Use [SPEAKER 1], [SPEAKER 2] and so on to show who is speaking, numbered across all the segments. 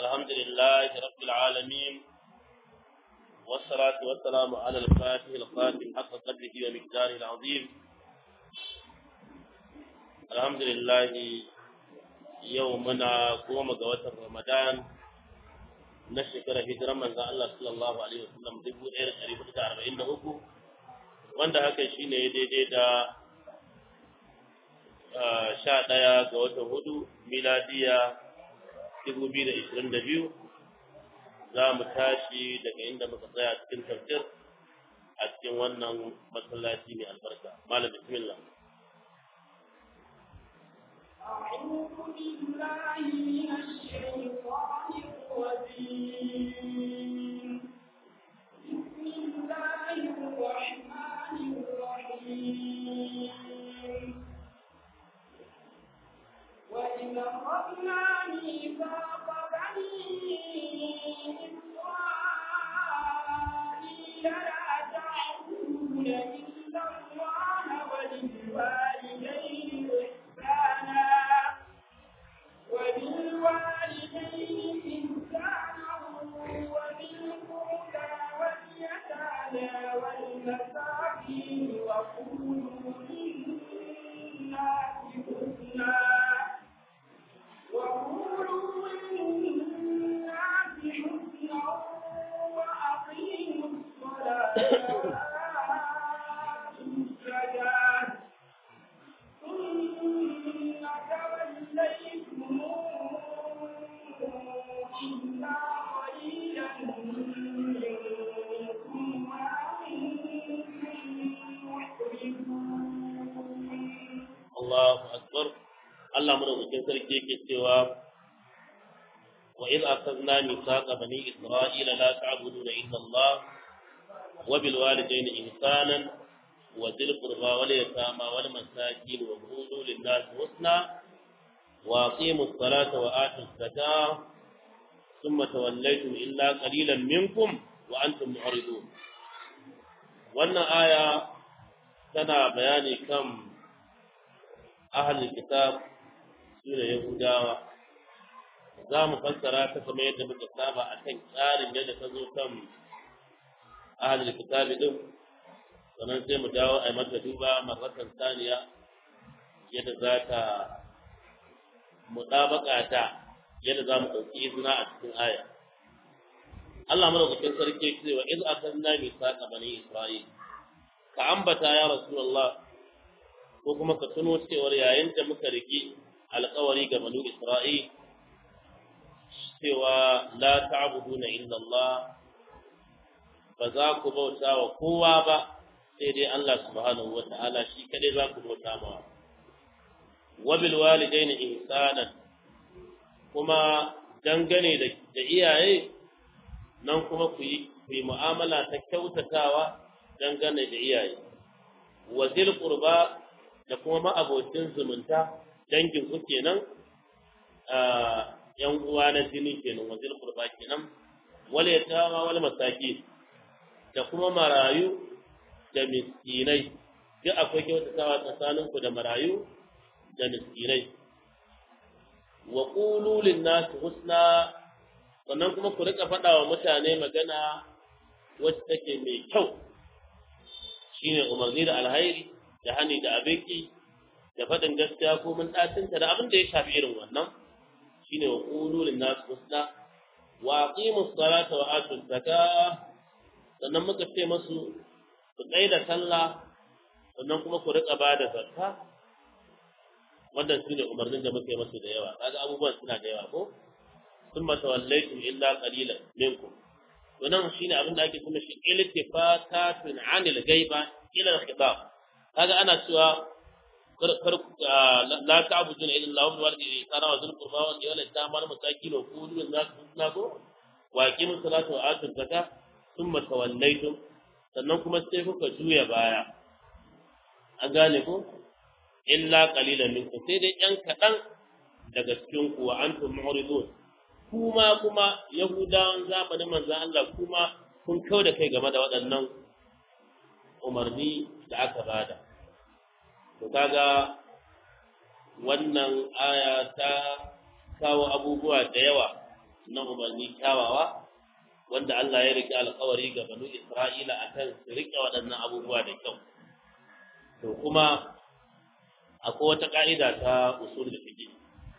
[SPEAKER 1] الحمد لله رب العالمين والصلاة والسلام على الفاتح الخاتم حق قدره ومقداره العظيم الحمد لله يومنا قوم قوة رمضان نشكر هجرة من الله صلى الله عليه وسلم دبو إير قريب أربعين أكو wanda haka shine daidai da sha ɗaya ga watan hudu miladiya dubu biyu da ishirin da biyu za mu tashi daga inda muka tsaya cikin tafsir a cikin wannan masallaci mai albarka malam bismillah
[SPEAKER 2] أعوذ بالله من الشيطان الرجيم بسم الله الرحمن الرحيم وإذ أخذنا ميثاق بني إسرائيل لا تعبدون إلا الله وبالوالدين إحسانا وبالوالدين إحسانا وذي القربى واليتامى والمساكين وقولوا للناس حسنا وقولوا للناس حسنا وأقيموا الصلاة وآتوا الزكاة ثم توليتم إلا قليلا منكم وأنتم محرمون
[SPEAKER 1] Allahu akbar Allah madaukakin sarki yake cewa wa idh akhadna mithaqa bani isra'ila la ta'buduna illa Allah wa bil walidayni ihsanan wa dhil qurba wal yatama wal masakin wa qulu lin nas husna wa aqimu as-salata wa atu az-zakata thumma tawallaytum illa qalilan minkum wa antum mu'ridun wannan aya tana bayani kan ahalin kitab su da yahudawa za mu fassara ta kamar yadda muka saba a kan tsarin yadda ta zo kan ahalin kitab din sannan sai mu dawo a yi mata duba marratan saniya yadda za ta mutabaka ta yadda za mu ɗauki izina a cikin aya Allah madaukakin sarki cewa iz akanna misaqa bani isra'il ka ambata ya rasulullah ko kuma ka tuno cewar yayin da muka riki alƙawari ga banu Isra'il cewa la ta'buduna illa Allah ba za ku bauta wa kowa ba sai dai Allah subhanahu wa ta'ala shi kadai za ku bauta ma wa bil walidaini ihsanan kuma dangane da da iyaye nan kuma ku yi ku yi mu'amala ta kyautatawa dangane da iyaye wa zil qurba da kuma ma'abocin zumunta dangin ku kenan yan uwa na jini kenan wazil qurba kenan wal yatama wal masakin da kuma marayu da miskinai duk akwai kyautatawa tsakanin ku da marayu da miskinai wa qulu lin nas husna sannan kuma ku rika faɗa wa mutane magana wacce take mai kyau shine umarni da alhairi da hani da abinki da faɗin gaskiya ko mun ɗacinta da abin da ya shafi irin wannan shine wa qulu lin nas husna wa aqimu salata wa atu zakah sannan muka ce masu ku tsaya da sallah sannan kuma ku rika ba da zakka wannan shine umarnin da muka yi masu da yawa kaga abubuwan suna da yawa ko thumma tawallaytum illa qalilan minkum to nan shine abin da ake kuma shi iltifatatun anil ghaiba ila al-khitab kaga ana cewa kar la ta'buduna illa Allah wal walidayni kana wa zul qurba wal yatama wal masakin wa qulu lin nas husna ko wa aqimu salata wa atu zakata thumma tawallaytum sannan kuma sai kuka juya baya an gane ko illa qalilan minkum sai dai yan kadan daga cikin ku wa antum mu'ridun kuma kuma yahudawan zamanin manzon Allah kuma kun kauda kai game da waɗannan umarni da aka bada to kaga wannan aya ta kawo abubuwa da yawa na umarni kyawawa wanda Allah ya rike alƙawari ga banu Isra'ila akan su rike waɗannan abubuwa da kyau to kuma akwai wata ka'ida ta usul fiqh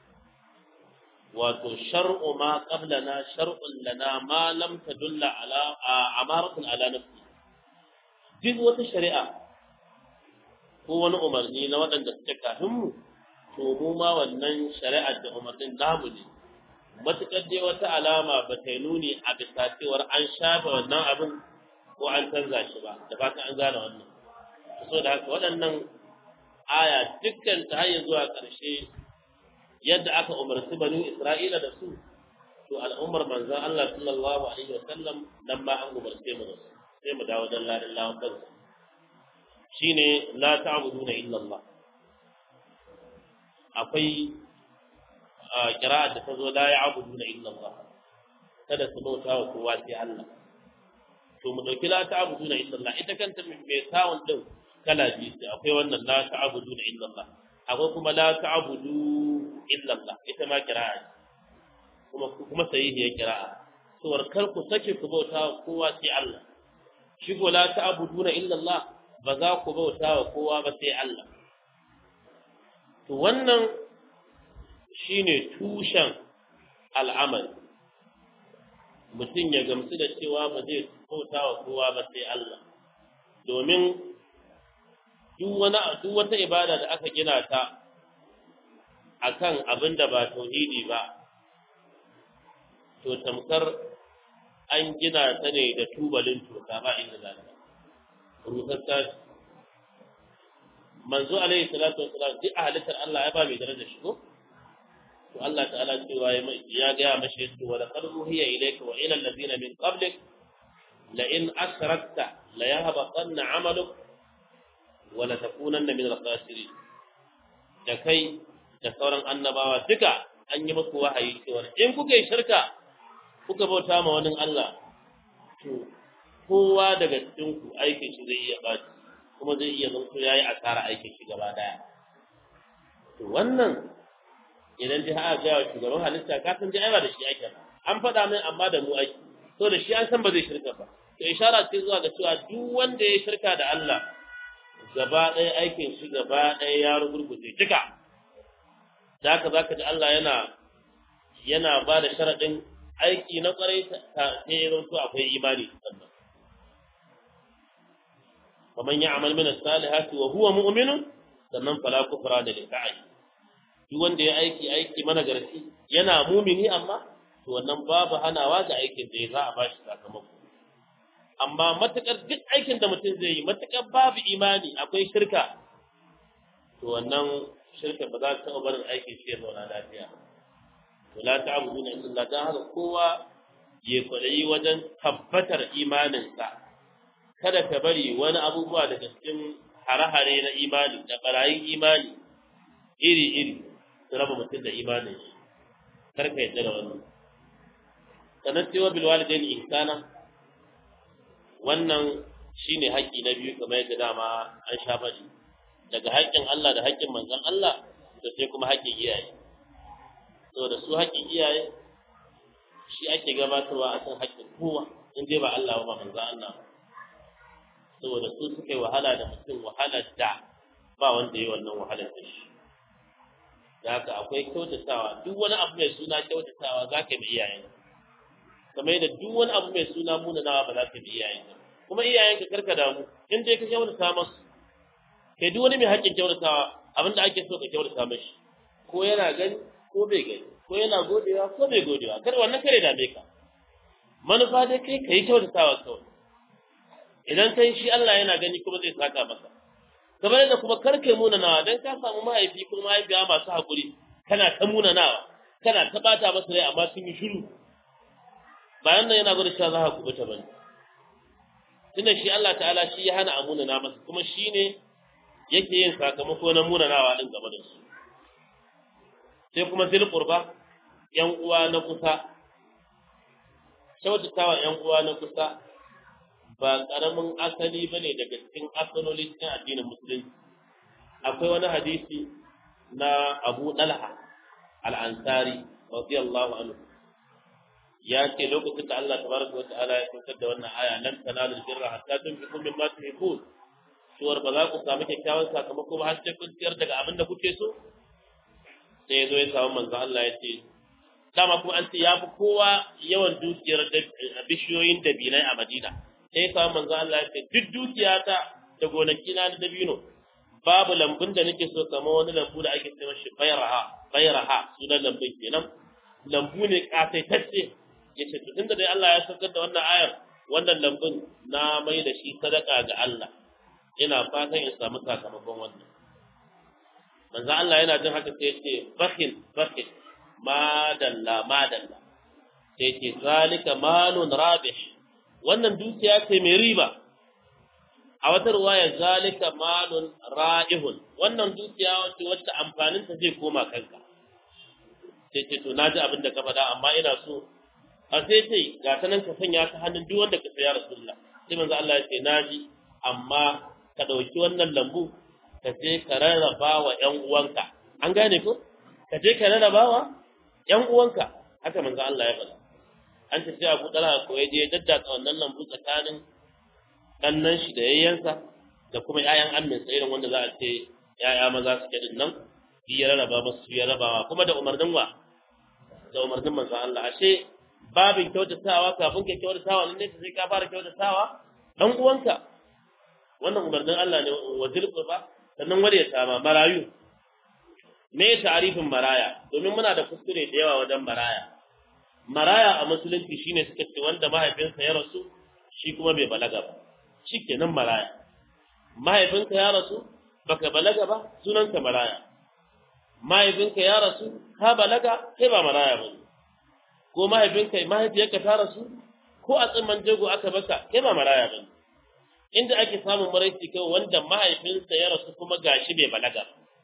[SPEAKER 1] wato shar'u ma qablana shar'un lana ma lam tadulla ala amaratun ala nafsi duk wata shari'a ko wani umarni na waɗanda suke kafin mu to mu ma wannan shari'ar da umarnin namu ne matuƙar dai wata alama ba ta yi nuni a bisa cewar an shafe wannan abin ko an canza shi ba da fatan an gane wannan so da haka waɗannan aya dukkan ta hanyar zuwa ƙarshe yadda aka umarci banu Isra'ila da su to al'ummar manzon Allah sallallahu alaihi wa sallam nan ma an umarce mu da su sai mu dawo dan ladan lawan kansa shine la ta'buduna illa Allah akwai kira'a da ta zo la ya'buduna illa Allah kada su bauta wa kowa sai Allah to mu dauki la ta'buduna illa Allah ita kanta mai sawun din kala biyu sai akwai wannan la ta'buduna illa Allah akwai kuma la ta'budu illa Allah ita ma kira'a kuma kuma sahihi ya kira'a to kar ku sake ku bauta wa kowa sai Allah shi ko la ta'buduna illa Allah ba za ku bauta wa kowa ba sai Allah to wannan shine tushen al'amari mutum ya gamsu da cewa ba zai bauta wa kowa ba sai Allah domin duk wani duk wata ibada da aka gina ta akan abin da ba tauhidi ba to tamkar an gina ta ne da tubalin toka ba inda za ta rusassa manzo alaihi salatu wassalam duk a halittar Allah ya ba mai daraja shi ko to Allah ta'ala cewa ya ga mashi yace wa laqad uhiya ilayka wa ila allazina min qablik la in ashrakta la yahbatanna 'amaluk wa la takunanna min al-khasirin da kai da sauran annabawa duka an yi muku wahayi cewa in kuka yi shirka kuka bauta ma wani Allah to kowa daga cikin ku aikin shi zai iya baci kuma zai iya zanto yayi asara aikin shi gaba daya to wannan idan dai aka ga shugaban halitta ka san dai ai ba da shi ake ba an faɗa min amma da mu aiki to da shi an san ba zai shirka ba to ishara ce zuwa ga cewa duk wanda ya shirka da Allah gaba ɗaya aikin shi gaba ɗaya ya rugurguje duka da haka zaka ji Allah yana yana ba da sharaɗin aiki na ƙwarai ta sai ya zanto akwai imani sannan ومن يعمل من الصالحات وهو مؤمن sannan fala kufra da lisa'i duk wanda ya aiki aiki mana garci yana mumini amma to wannan babu hanawa ga aikin da ya za a bashi sakamako amma matakar duk aikin da mutum zai yi matakar babu imani akwai shirka to wannan shirka ba za ta taɓa barin aikin shi ya zauna lafiya to la ta'buduna illa Allah dan haka kowa ya kwadayi wajen tabbatar imaninsa kada ka bari wani abubuwa daga cikin hare-hare na imani da barayin imani iri-iri su raba mutum da imanin shi kar ka yadda da wannan sannan cewa bil walidain ihsana wannan shine haƙƙi na biyu kamar yadda dama an sha faɗi daga haƙƙin Allah da haƙƙin manzon Allah da sai kuma haƙƙin iyaye saboda su haƙƙin iyaye shi ake gabatarwa akan haƙƙin kowa in dai ba Allah ba manzon Allah saboda su suka yi wahala da mutum wahalar da ba wanda yi wannan wahalar da shi da haka akwai kyautatawa duk wani abu mai suna kyautatawa za ka yi iyayen kamar yadda duk wani abu mai suna munanawa ba za ka yi iyayen kuma iyayenka karka damu in dai ka kyautata masu kai duk wani mai haƙƙin kyautatawa abin da ake so ka kyautata mashi ko yana gani ko bai gani ko yana godewa ko bai godewa kar wannan kare dame ka manufa dai kai ka yi kyautatawa kawai idan kai shi Allah yana gani kuma zai saka maka kamar yadda kuma kar kai munanawa dan ka samu mahaifi ko mahaifiya masu hakuri kana ta munanawa kana ta bata masa rai amma sun yi shiru bayan nan yana gwada cewa za ka kubuta bane tunda shi Allah ta'ala shi ya hana a munana masa kuma shi ne yake yin sakamako na munanawa din game da su sai kuma zil qurba yan uwa na kusa kyautatawa yan uwa na kusa ba ƙaramin asali ba ne daga cikin asaloli cikin addinin musulunci akwai wani hadisi na abu ɗalha al'ansari radiyallahu anhu ya ce lokacin da Allah tabaraka wa ta'ala ya saukar da wannan aya lan tanalu birra hatta tunfiqu mimma tuhibbun suwar ba za ku samu kyakkyawan sakamako ba har sai kun ciyar daga abin da kuke so sai ya zo ya samu manzo Allah ya ce dama kuma an ce ya fi kowa yawan dukiyar bishiyoyin dabinai a Madina sai ya samu manzo Allah ya ce duk dukiyata da gonaki na da dabino babu lambun da nake so kamar wani lambu da ake cewa shi bayraha bayraha sunan lambun kenan lambu ne kasaitacce yace to tunda dai Allah ya saukar da wannan ayar wannan lambun na mai da shi sadaka ga Allah ina fatan in samu sakamakon wannan manzo Allah yana jin haka sai yace bakhil bakhil madalla madalla sai yace zalika malun rabih wannan dukiya ce mai riba a wata ruwaya zalika malun ra'ihun wannan dukiya wacce wacce amfanin ta zai koma kanka sai ce to naji abin da ka faɗa amma ina so a sai sai ga ta nan ka sanya ta hannun duk wanda ka saya rasulullah sai manzo Allah ya ce naji amma ka ɗauki wannan lambu ka je ka rarraba wa ƴan uwanka an gane ko ka je ka rarraba wa ƴan uwanka haka manzo Allah ya faɗa an ce sai Abu Talha ko ya je daddaka wannan lambu tsakanin ɗannan shi da yayyansa da kuma ƴaƴan amminsa irin wanda za a ce ƴaƴa maza suke din nan shi ya rarraba musu ya rabawa kuma da umarnin wa da umarnin manzo Allah ashe babin kyautatawa kafin ka kyautatawa nan ne sai ka fara kyautatawa dan uwanka wannan umarnin Allah ne wa ba sannan wanda ya sama marayu me ta'arifin maraya domin muna da kuskure da yawa wajen maraya maraya a musulunci shine suka ce wanda mahaifinsa ya rasu shi kuma bai balaga ba shikenan maraya mahaifinka ya rasu baka balaga ba sunanka maraya mahaifinka ya rasu ka balaga kai ba maraya ba ko mahaifinka mahaifiyarka ta rasu ko a tsimman jego aka baka kai ba maraya ba inda ake samun maraici kai wanda mahaifinsa ya rasu kuma gashi bai balaga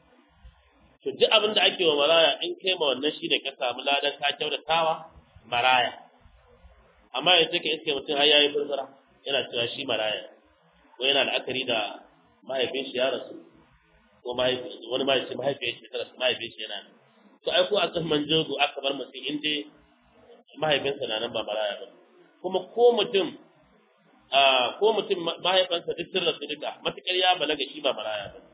[SPEAKER 1] to duk abin da ake wa maraya in kai ma wannan shi ne ka samu ladan ka kyautatawa maraya amma yanzu ka iske mutum har yayi furfura yana cewa shi maraya ko yana la'akari da mahaifin shi ya rasu ko wani mahaifi mahaifiyar shi ta rasu mahaifin shi yana to ai ko a tsimman jego aka bar mutum in dai mahaifinsa na nan ba maraya ba kuma ko mutum ko mutum mahaifansa duk sun rasu duka matukar ya balaga shi ba maraya ba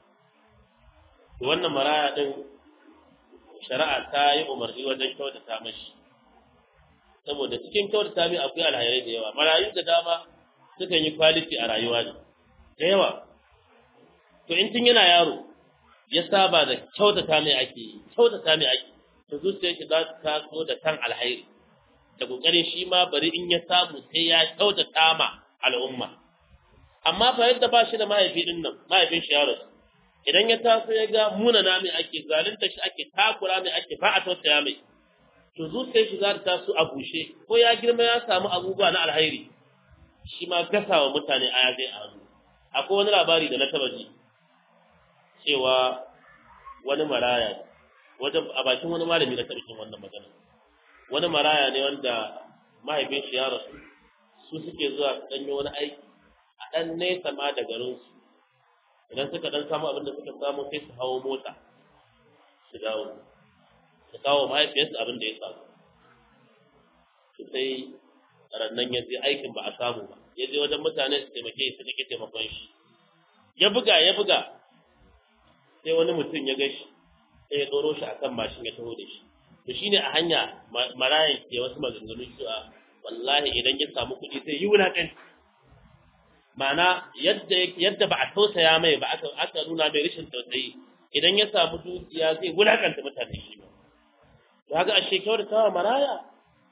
[SPEAKER 1] to wannan maraya din shari'a ta yi umarni wajen kyautata mashi saboda cikin kyautata mai akwai alhairai da yawa marayu da dama sukan yi quality a rayuwa ne da yawa to in tun yana yaro ya saba da kyautata mai ake kyautata mai ake to zuciyar shi za ta taso da kan alhairi da kokarin shi ma bari in ya samu sai ya kyautata ma al'umma amma fa yadda ba shi da mahaifi din nan mahaifin shi yaro idan ya taso ya ga muna na mai ake zalunta shi ake takura mai ake ba a tausaya mai to zuciyar shi za ta taso a bushe ko ya girma ya samu abubuwa na alhairi shi ma gasa wa mutane aya zai a hannu akwai wani labari da na taba ji cewa wani maraya wajen a bakin wani malami na karshen wannan magana wani maraya ne wanda mahaifin shi ya rasu su suke zuwa su ɗanyo wani aiki a ɗan nesa ma da garinsu idan suka ɗan samu abin da suka samu sai su hawo mota su dawo su kawo mahaifiyarsu abin da ya samu su sai rannan ya je aikin ba a samu ba ya je wajen mutane su taimake su take taimakon shi ya buga ya buga sai wani mutum ya gashi sai ya ɗoro shi akan mashin ya taho da shi to shine a hanya marayan ke wasu maganganu cewa wallahi idan ya samu kuɗi sai yi wulaƙanci ma'ana yadda yadda ba a tausaya mai ba aka aka nuna mai rashin tausayi idan ya samu dukiya zai wulaƙanta mutane shi ba to haka ashe kyautatawa maraya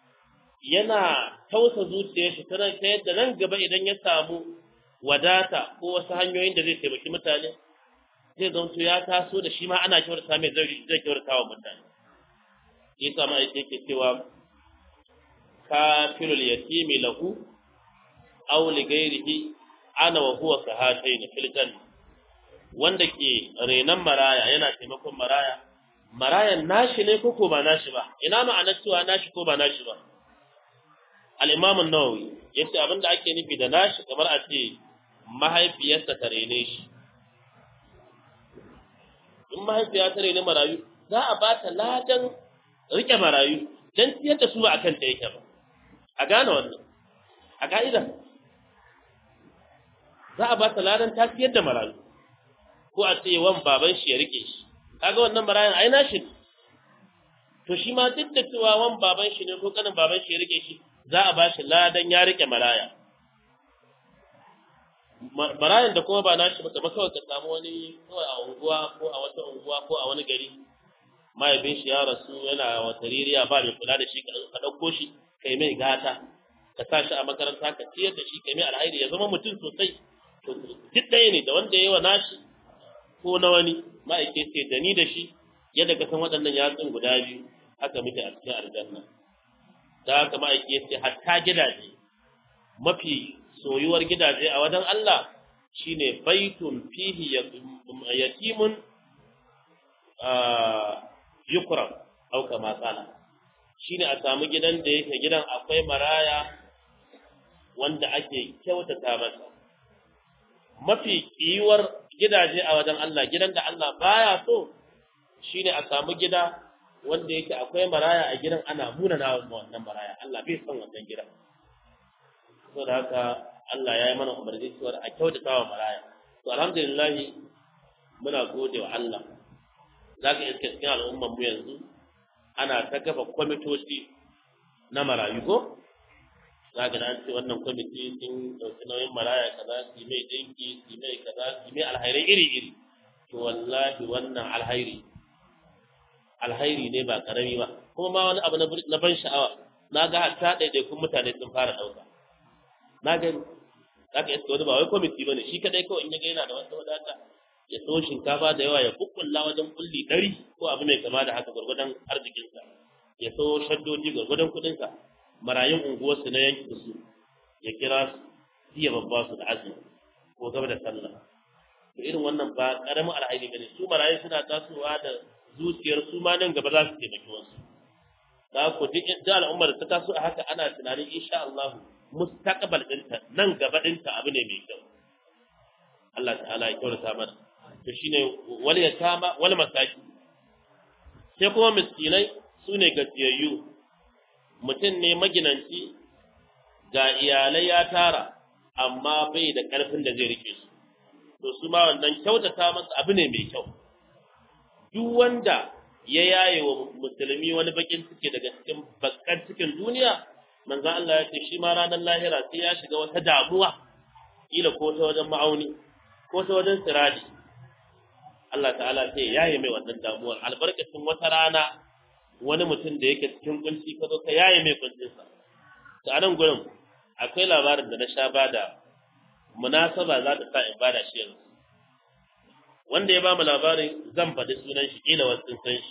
[SPEAKER 1] yana tausa zuciyar shi ta yadda nan gaba idan ya samu wadata ko wasu hanyoyin da zai taimaki mutane zai zanto ya taso da shi ma ana kyautata mai zai kyautata wa mutane ya sa ma yake cewa kafirul yatimi lahu aw li ghairihi ana wa huwa kahatayn fil janna wanda ke renan maraya yana taimakon maraya marayan nashi ne ko ba nashi ba ina ma'anar cewa nashi ko ba nashi ba al-imam an-nawawi yace abinda ake nufi da nashi kamar a ce mahaifiyarsa ta rene shi in mahaifiya ta rene marayu za a ba ta ladan rike marayu dan ciyar da su ba akan ta yake ba a gane wannan a ka'ida za a ba ta ladan ta siyar da marayu ko a ce wan baban shi ya rike shi kaga wannan marayan ai na shi to shi ma duk da cewa wan baban shi ne ko kanin baban shi ya rike shi za a ba shi ladan ya rike maraya marayan da kuma ba na shi ba kamar kawai ka samu wani kawai a unguwa ko a wata unguwa ko a wani gari mahaifin shi ya rasu yana wata ririya ba mai kula da shi ka ɗauko shi kai mai gata ka sa shi a makaranta ka ciyar da shi kai mai alhairi ya zama mutum sosai to duk ɗaya ne da wanda ya yi wa nashi ko na wani ma'aike ce da ni da shi yadda ka san waɗannan yatsun guda biyu haka muke a cikin aljanna da haka ma'aike ce hatta gidaje mafi soyuwar gidaje a wajen Allah shine baitun fihi yatimun yukram au kama qala shine a samu gidan da yake gidan akwai maraya wanda ake kyautata masa mafi kiyuwar gidaje a wajen Allah gidan da Allah baya so shine a samu gida wanda yake akwai maraya a gidan ana munana wa wannan maraya Allah bai son wannan gidan saboda haka Allah ya yi mana umarni cewa a kyautata wa maraya to alhamdulillah muna gode wa Allah zaka iske cikin al'ummar mu yanzu ana ta kafa kwamitoci na marayu ko za ka an ce wannan kwamiti sun ɗauki nauyin maraya kaza su mai ɗinki su mai kaza su mai alhairai iri-iri to wallahi wannan alhairi alhairi ne ba karami ba kuma ma wani abu na ban sha'awa na ga hatta ɗaiɗaikun mutane sun fara ɗauka na gani za ka iska wani ba wai kwamiti ba ne shi kaɗai kawai in ya ga yana da wata wadata ya so shinkafa da yawa ya kukkulla wajen kulli ɗari ko abu mai kama da haka gwargwadon arzikinsa ya so shaddoji gwargwadon kuɗinsa marayun unguwarsu na yankin su ya kira su siya babba su da azumi ko gaba da sallah to irin wannan ba karamin alhairi bane su marayu suna tasowa da zuciyar su ma nan gaba za su taimaki wasu da ku duk da al'ummar ta taso a haka ana tunanin insha Allah mustaqbal ɗinta nan gaba ɗinta abu ne mai kyau Allah ta'ala ya kyautata mana to shine wal yatama wal masaki sai kuma miskinai sune gajiyayyu mutum ne maginanci ga iyalai ya tara amma bai da ƙarfin da zai rike su to su ma wannan kyautata masa abu ne mai kyau duk wanda ya yaye wa musulmi wani bakin ciki daga cikin bakkan cikin duniya manzon Allah ya ce shi ma ranar lahira sai ya shiga wata damuwa kila ko ta wajen ma'auni ko ta wajen siradi Allah ta'ala sai ya yaye mai wannan damuwar albarkacin wata rana wani mutum da yake cikin kunci ka zo ka yaye mai kuncinsa to a nan gurin akwai labarin da na sha bada munasaba za ta sa in bada shi yanzu wanda ya ba mu labarin zan faɗi sunan shi kila wasu san shi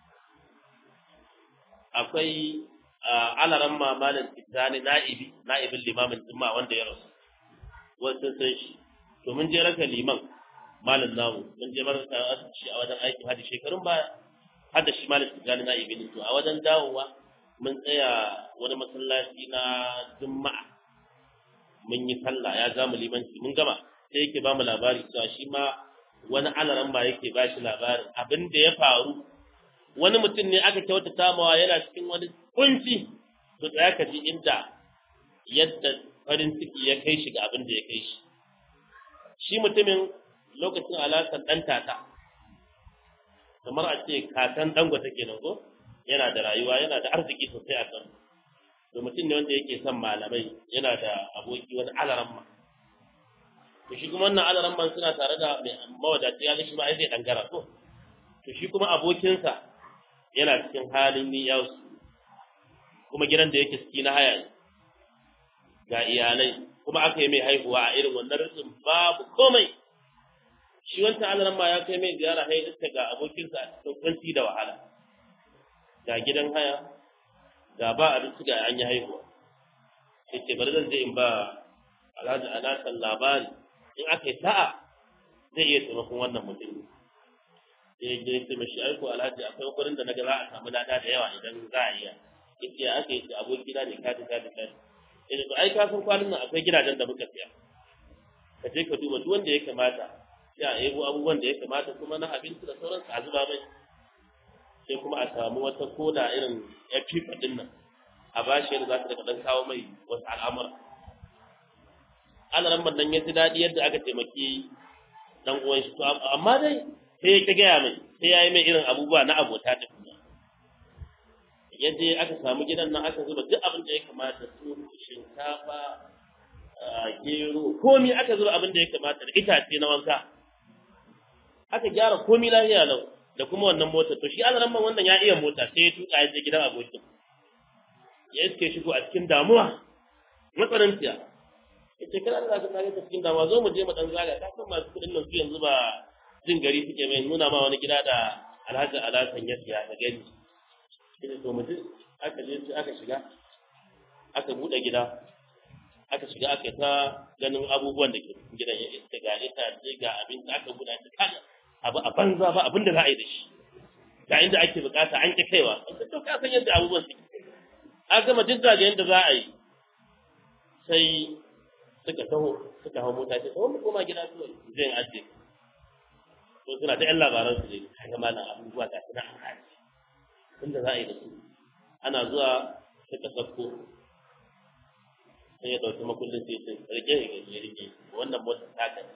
[SPEAKER 1] akwai alaran mamalin tijjani na'ibi na'ibin limamin jimma wanda ya rasu wasu san shi to mun je raka liman malin namu mun je mara shi a wajen aikin hadi shekarun baya hada shi malik tijani na ibn to a wajen dawowa mun tsaya wani masallaci na juma'a mun yi sallah ya zamu limanci mun gama sai yake ba mu labari cewa shi ma wani alaran ba yake ba shi labarin abin da ya faru wani mutum ne aka kyautata mawa yana cikin wani kunci to tsaya ka ji inda yadda farin ciki ya kai shi ga abin da ya kai shi shi mutumin lokacin alaƙar ɗan tata kamar a ce kakan dangote kenan ko yana da rayuwa yana da arziki sosai a kan to mutum ne wanda yake son malamai yana da aboki wani alaramma to shi kuma wannan alaramman suna tare da mai mawadaci ya shi ma ai zai dangara ko to shi kuma abokinsa yana cikin halin niyyasu kuma gidan da yake ciki na haya ga iyalai kuma aka yi mai haihuwa a irin wannan rikin babu komai shi wancan alaran ma ya kai mai ziyara hai iska ga abokinsa a cikin kwanci da wahala ga gidan haya ga ba abinci ga an yi haihuwa sai ce bari zan je in ba alhaji alasan labari in aka yi sa'a zai iya taimakon wannan mutum sai ya je sai mashi aiko alhaji akwai wurin da na ga za a samu lada da yawa idan za a iya yace ya aka yi abokina ne kati kati kati yace to ai ka san kwanan nan akwai gidajen da muka siya ka je ka duba duk wanda ya kamata sai a yabo abubuwan da ya kamata kuma na abinci da sauransu a zuba mai sai kuma a samu wata koda irin ya fifa din nan a bashi yadda za ta daga dan kawo mai wasu al'amura alaran nan ya ji daɗi yadda aka taimaki dan uwan shi to amma dai sai ya gaya mai sai ya yi mai irin abubuwa na abota ta kuma ya je aka samu gidan nan aka zuba duk abin da ya kamata su shinkafa gero komi aka zuba abin da ya kamata da itace na wanka aka gyara komi lafiya lau da kuma wannan motar to shi alaran man wannan ya iya mota sai ya tuka ya je gidan abokin ya iske shigo a cikin damuwa matsananciya ya ce kana da ka ta cikin damuwa zo mu je mu dan zaga ka san masu kudin nan su yanzu ba jin gari suke mai nuna ma wani gida da alhaji alasan ya siya da gani shi ne to mu je aka je aka shiga aka bude gida aka shiga aka ta ganin abubuwan da ke cikin gidan ya iska ga itace ga abinci aka buɗe ta kaga abu a banza ba abin da za a yi da shi ga inda ake bukata an ki kaiwa to ka san yadda abubuwan suke a gama duk da yadda za a yi sai suka taho suka hau mota ce taho mu koma gida su zai ajiye to suna ta yan labaran su ne kaga malam abubuwa ga suna an haji inda za a yi da su ana zuwa suka sauko sai ya ɗauki makullin sai ce rike ya rike wannan motar ta kai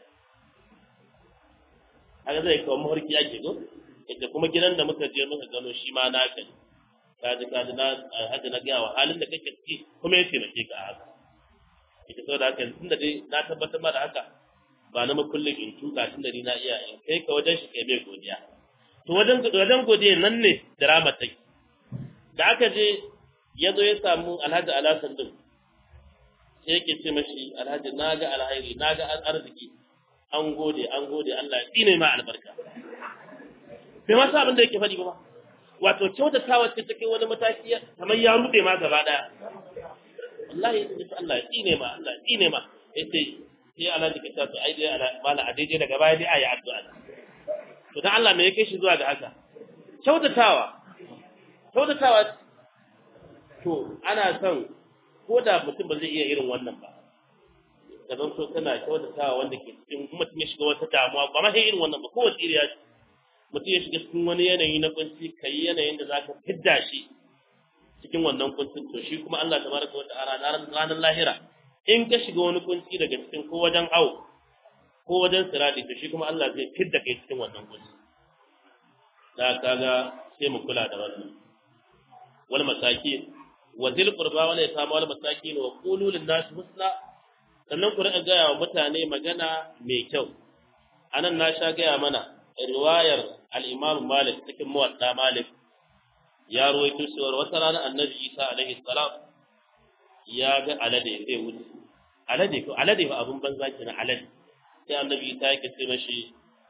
[SPEAKER 1] haka zai kawo mafarki ake go ita kuma gidan da muka je muka gano shi ma na kai kaji kaji na haka na gaya wa halin da kake ciki kuma ya taimake ka a haka ita saboda haka tunda dai na tabbatar ma da haka ba na makullin in tuka tunda ni na iya in kai ka wajen shi kai mai godiya to wajen wajen godiya nan ne drama take da aka je ya zo ya samu alhaji alasan din sai yake ce mashi alhaji na ga alhairi na ga arziki an gode an gode Allah ya tsine ma albarka bai ma sa abin da yake faɗi ba wato kyautatawa ce take wani mataki kamar ya rude ma gaba daya wallahi sai Allah ya tsine ma Allah ya tsine ma yace sai alhaji ka tafi ai dai mala a daidai daga baya dai ayi addu'a to dan Allah me yake shi zuwa ga haka kyautatawa kyautatawa to ana son ko da mutum ba zai iya irin wannan ba ka zan so kana kyautatawa wanda ke cikin mutum ya shiga wata damuwa ba ma sai irin wannan ba kowace iriya ce mutum ya shiga cikin wani yanayi na kunci ka yi yanayin da za ka fidda shi cikin wannan kuncin to shi kuma Allah tabaraka wa ta'ala ranar lahira in ka shiga wani kunci daga cikin ko wajen awo ko wajen sirati to shi kuma Allah zai fidda kai cikin wannan kunci da kaga sai mu kula da wannan wal masakin wa zil qurba wala yatama wal masakin wa qulu lin nas husna sannan ku riƙa gaya wa mutane magana mai kyau anan na sha gaya mana riwayar al-Imam Malik cikin muwadda Malik ya ruwaito cewa wata rana Annabi Isa alaihi salam ya ga alade zai wuce alade ko alade ba abun banza kenan alade sai Annabi Isa yake ce mashi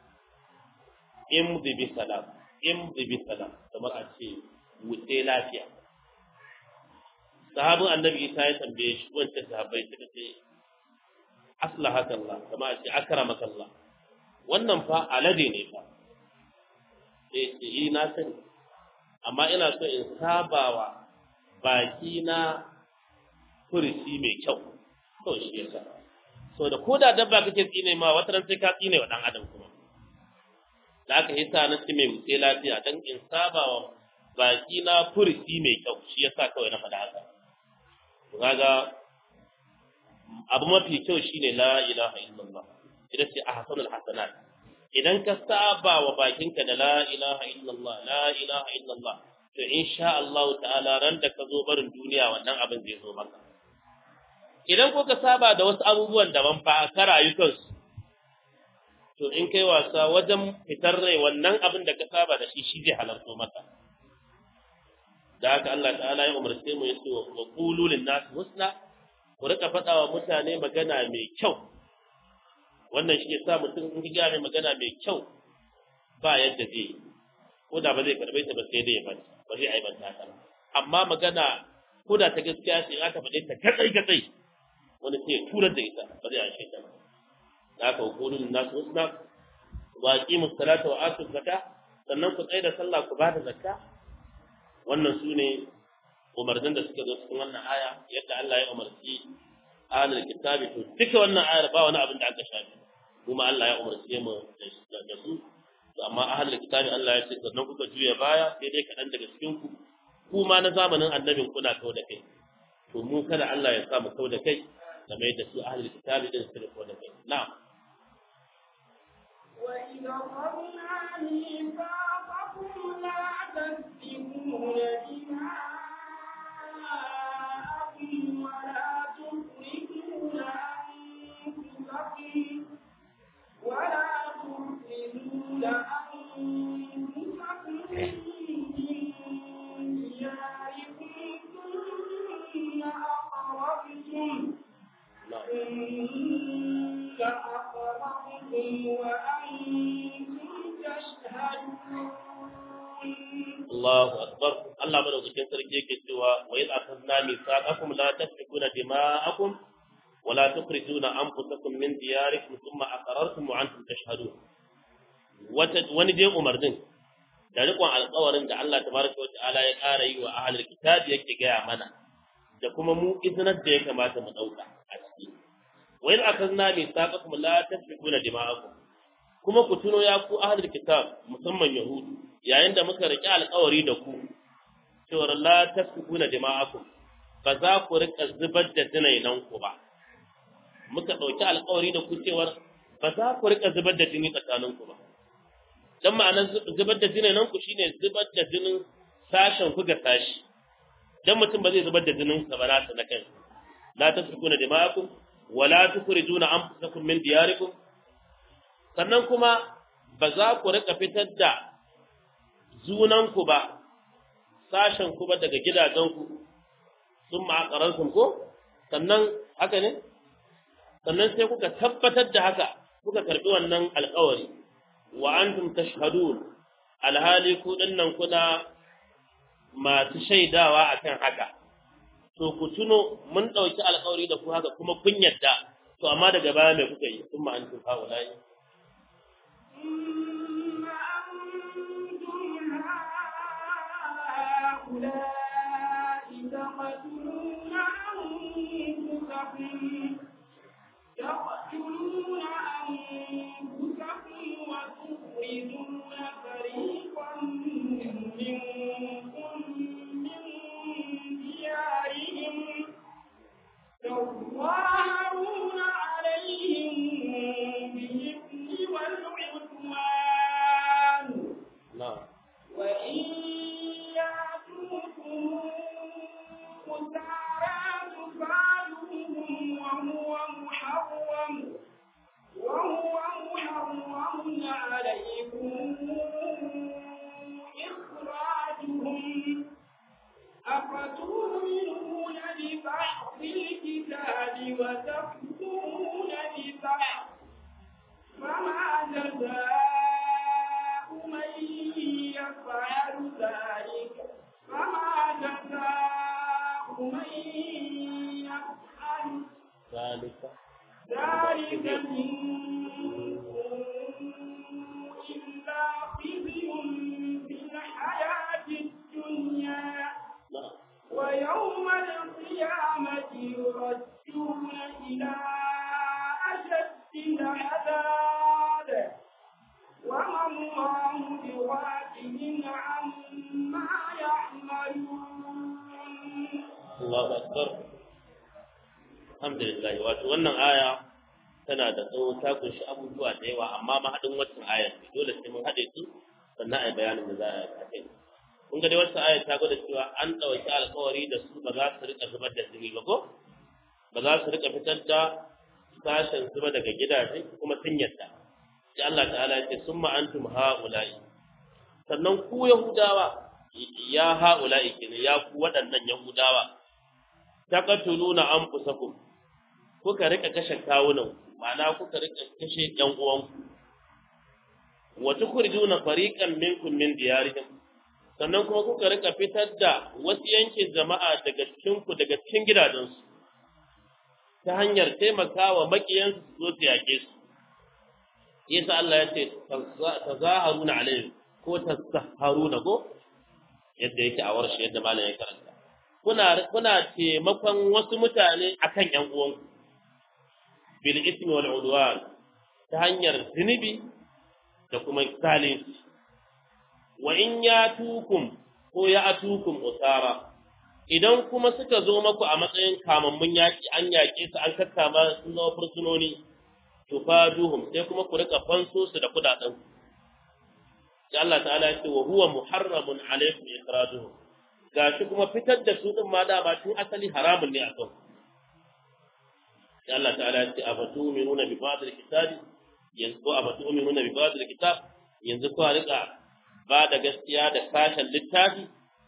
[SPEAKER 1] imdi bi salam imdi bi salam kamar a ce wuce lafiya sahabin Annabi Isa ya tambaye shi wancan sahabbai suka ce aslahaka Allah kama a ce akramaka Allah wannan fa alade ne fa sai ce yi na sani amma ina so in sabawa baki na furuci mai kyau to shi yasa so da ko da dabba kake tsine ma wata ran sai ka tsine wa dan adam kuma da aka yi sa na ci mai wuce lafiya dan in sabawa baki na furuci mai kyau shi yasa kawai na faɗa haka kaga abu mafi kyau shine la ilaha illallah ita ce ahsanul hasanat idan ka saba wa bakinka da la ilaha illallah la ilaha illallah to insha Allah ta'ala ran da ka zo barin duniya wannan abin zai zo maka idan ko ka saba da wasu abubuwan daban fa ka rayu kansu to in kai wasa wajen fitar rai wannan abin da ka saba da shi shi zai halarto maka da haka Allah ta'ala ya umarce mu yace wa qulu lin nas husna ku rika faɗa wa mutane magana mai kyau wannan shi ya sa mutum in ga mai magana mai kyau ba yadda zai yi ko da ba zai karɓe ta ba sai dai ya bata ba zai aibanta ta amma magana ko da ta gaskiya ce in aka faɗe ta katsai katsai wani sai ya turar da ita ba zai ashe ta ba da aka hukunin nasu husna wa aqimu salata wa atu zakka sannan ku tsaya da sallah ku bada zakka wannan su ne umarnin da suka zo cikin wannan aya yadda Allah ya umarci ahlul kitabi to duka wannan ayar ba wani abin da aka shafi kuma Allah ya umarce mu da su to amma ahlul kitabi Allah ya ce sannan kuka juya baya sai dai kaɗan daga cikin ku kuma na zamanin annabin kuna kawo da kai to mu kada Allah ya sa mu kau da kai game da su ahlul kitabi din su kau da kai na'am
[SPEAKER 2] وإذ أخذنا ميثاقكم لا تسفكون دماءكم ولا تخرجون أنفسكم ولا تخرجون أنفسكم من دياركم ثم أقررتم
[SPEAKER 1] na'am
[SPEAKER 2] ثم أقررتم وأنتم تشهدون
[SPEAKER 1] Allahu akbar Allah madaukakin sarki yake cewa wa idh akhadna mithaqakum la tasfikuna dima'akum wa la tukhrijuna anfusakum min diyarikum thumma aqarrartum wa antum tashhadun wata wani dai umarnin da riƙon alƙawarin da Allah tabaraka wa ta'ala ya ƙara yi wa ahlul kitab yake gaya mana da kuma mu iznar da ya kamata mu dauka a ciki wa idh akhadna mithaqakum la tasfikuna dima'akum kuma ku tuno ya ku ahlul kitab musamman yahudu yayin da muka riƙe alƙawari da ku cewar la tasfikuna dima'akum ba za ku rika zubar da jinainan ku ba muka ɗauki alƙawari da ku cewar ba za ku rika zubar da jini tsakanin ku ba dan ma'anar zubar da jinainan ku shine zubar da jinin sashen ku ga sashi dan mutum ba zai zubar da jinin sa ba nasa na kai la tasfikuna dima'akum wa la tukhrijuna anfusakum min diyarikum sannan kuma ba za ku rika fitar da zunanku ba, sashenku ba daga gidajenku sun ma'aƙaransu ko? Sannan haka ne? Sannan sai kuka tabbatar da haka, kuka karɓi wannan alƙawari, wa antum tashhadun alhali ku nan kuna masu shaidawa akan haka. To ku tuno mun ɗauki alƙawari da ku haka kuma kun yadda, to amma daga baya mai kuka yi, sun ma'antum ha'ula'i.
[SPEAKER 2] ثم أنتم هؤلاء تقتلون أنفسكم تقتلون أنفسكم وتخرجون فريقا منكم من ديارهم تظاهرون عليهم بالإثم والعدوان
[SPEAKER 1] Na'am.
[SPEAKER 2] وإن يأتوكم أسارى تفعلوهم وهو محرم وهو محرم عليكم إخراجهم أفتؤمنون ببعض الكتاب وتكفرون ببعض فما جزاء من يفعل ذلك فما جزاء من يفعل
[SPEAKER 1] ذلك
[SPEAKER 2] ذلك منكم إلا خزي في الحياة الدنيا
[SPEAKER 1] na'am
[SPEAKER 2] ويوم القيامة يردون إلى أشد العذاب وما الله بغافل عما يعملون
[SPEAKER 1] Allahu akbar alhamdulillah wato wannan aya tana da tsawo ta kunshi abubuwa da yawa amma mahadin waccan ayar ne dole sai mun haɗe su sannan a yi bayanin da za a yi a kai kun ga dai waccan ayar ta gwada cewa an ɗauki alkawari da su ba za su rika zubar da jini ba ko ba za su rika fitar da sashen zuba daga gidaje kuma sun yadda sai Allah ta'ala ya ce summa antum ha'ula'i sannan ku yahudawa ya ha'ula'i kenan ya ku waɗannan yahudawa taqatuluna anfusakum kuka rika kashe kawunan ma'ana kuka rika kashe ƴan uwanku wa tukhrijuna fariqan minkum min diyarihim sannan kuma kuka rika fitar da wasu yankin jama'a daga cikin ku daga cikin gidajensu ta hanyar taimakawa makiyansu su zo su yake su yasa Allah ya ce tazaharuna alaihim ko tazaharuna ko yadda yake a warshe yadda malam ya karanta kuna kuna taimakon wasu mutane akan ƴan uwanku bil ismi wal udwan ta hanyar zunubi da kuma zalunci wa in yatukum ko ya atukum usara idan kuma suka zo maku a matsayin kamammun yaƙi an yaƙe su an kakkama sun zama fursunoni to fa duhum sai kuma ku rika fanso su da kudaden sai Allah ta'ala ya ce wa huwa muharramun alaykum ikraduhum gashi kuma fitar da su din ma da ba tun asali haramun ne a kan sai Allah ta'ala ya ce afatuminuna bi ba'd al-kitabi yanzu ko afatuminuna bi ba'd al-kitab yanzu ko rika ba da gaskiya da sashen littafi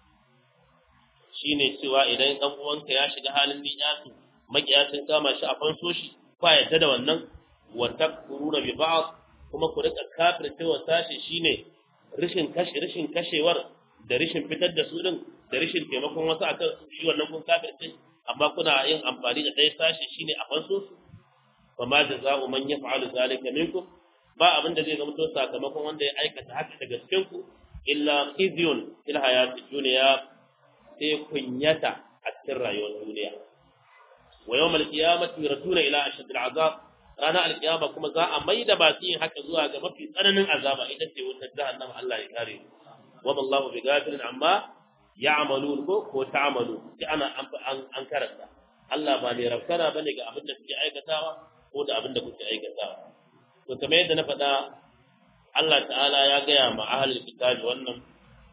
[SPEAKER 1] shine cewa idan dan uwanka ya shiga halin niyasu makiya sun kama shi a fanso shi ba yadda da wannan wa takfuruna bi ba'd kuma ku rika kafirce wa sashi shine rishin kashe rishin kashewar da rishin fitar da su din da rishin taimakon wasu akan su shi wannan kun kafirce amma kuna yin amfani da ɗaya sashi shine a fanso su fa ma jaza'u man yaf'alu zalika minkum ba abin da zai zama to sakamakon wanda ya aikata haka daga cikin ku illa khizyun fil hayatid dunya sai kunyata a cikin rayuwar duniya wa yawmal qiyamati yuraduna ila ashaddil azab ranar alkiyama kuma za a maida masu yin haka zuwa ga mafi tsananin azaba ita ce wutar jahannama Allah ya kare wa wallahu bi ghafirin amma ya'malun ko ko ta'malu sai ana an karanta Allah ba ne rafkana bane ga abin da suke aikatawa ko da abin da kuke aikatawa to kamar yadda na faɗa Allah ta'ala ya gaya ma ahlul kitabi wannan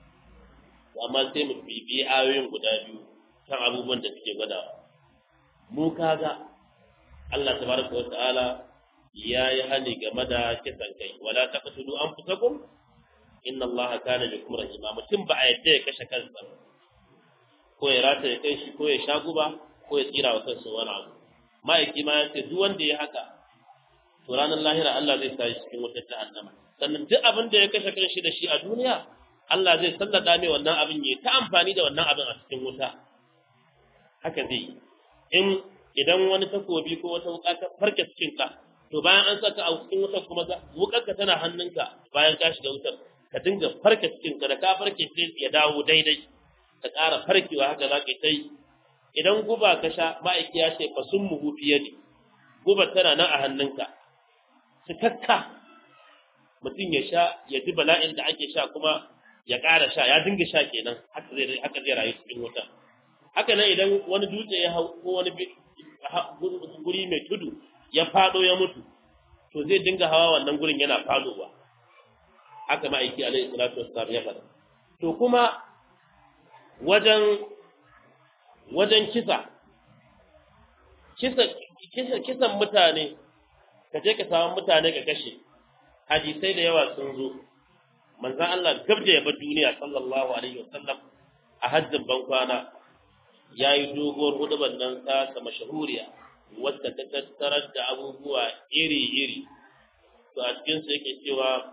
[SPEAKER 1] amma sai mu bibi ayoyin guda biyu kan abubuwan da suke gwadawa mu kaga Allah tabaraka wa ta'ala ya yi hani game da kisan kai wala taqtulu anfusakum inna Allah kana bikum rahima mutum ba a yadda ya kashe kansa ko ya rata ya kai shi ko ya sha guba ko ya tsira wa kansa wani abu ma'aiki ma ya ce duk wanda ya haka to ranar lahira Allah zai sa shi cikin wutar jahannama sannan duk abin da ya kashe kanshi da shi a duniya Allah zai sallada mai wannan abin ya ta amfani da wannan abin a cikin wuta haka zai in idan wani takobi ko wata wuka ta farke cikin ka to bayan an saka a cikin wutar kuma wukar ka tana hannunka bayan ka shiga wutar ka dinga farke cikin ka da ka farke sai ya dawo daidai ka ƙara farkewa haka za ka yi idan guba ka sha ma'aiki ya ce fa sun muhu fiye ne guba tana nan a hannunka cikakka mutum ya sha ya ji bala'in da ake sha kuma ya ƙara sha ya dinga sha kenan haka zai haka zai rayu cikin wuta haka nan idan wani dutse ya hau ko wani guri mai tudu ya fado ya mutu to zai dinga hawa wannan gurin yana fadowa haka ma'aiki alaihi salatu wassalam ya faɗa to kuma wajen wajen kisa kisa kisa kisan mutane ka je ka samu mutane ka kashe hadisai da yawa sun zo manzon Allah gabda ya bar duniya sallallahu alaihi wasallam a hajjin bankwana ya yi doguwar hudubar nan ta ta mashahuriya wadda ta tattarar da abubuwa iri-iri to a cikinsu yake cewa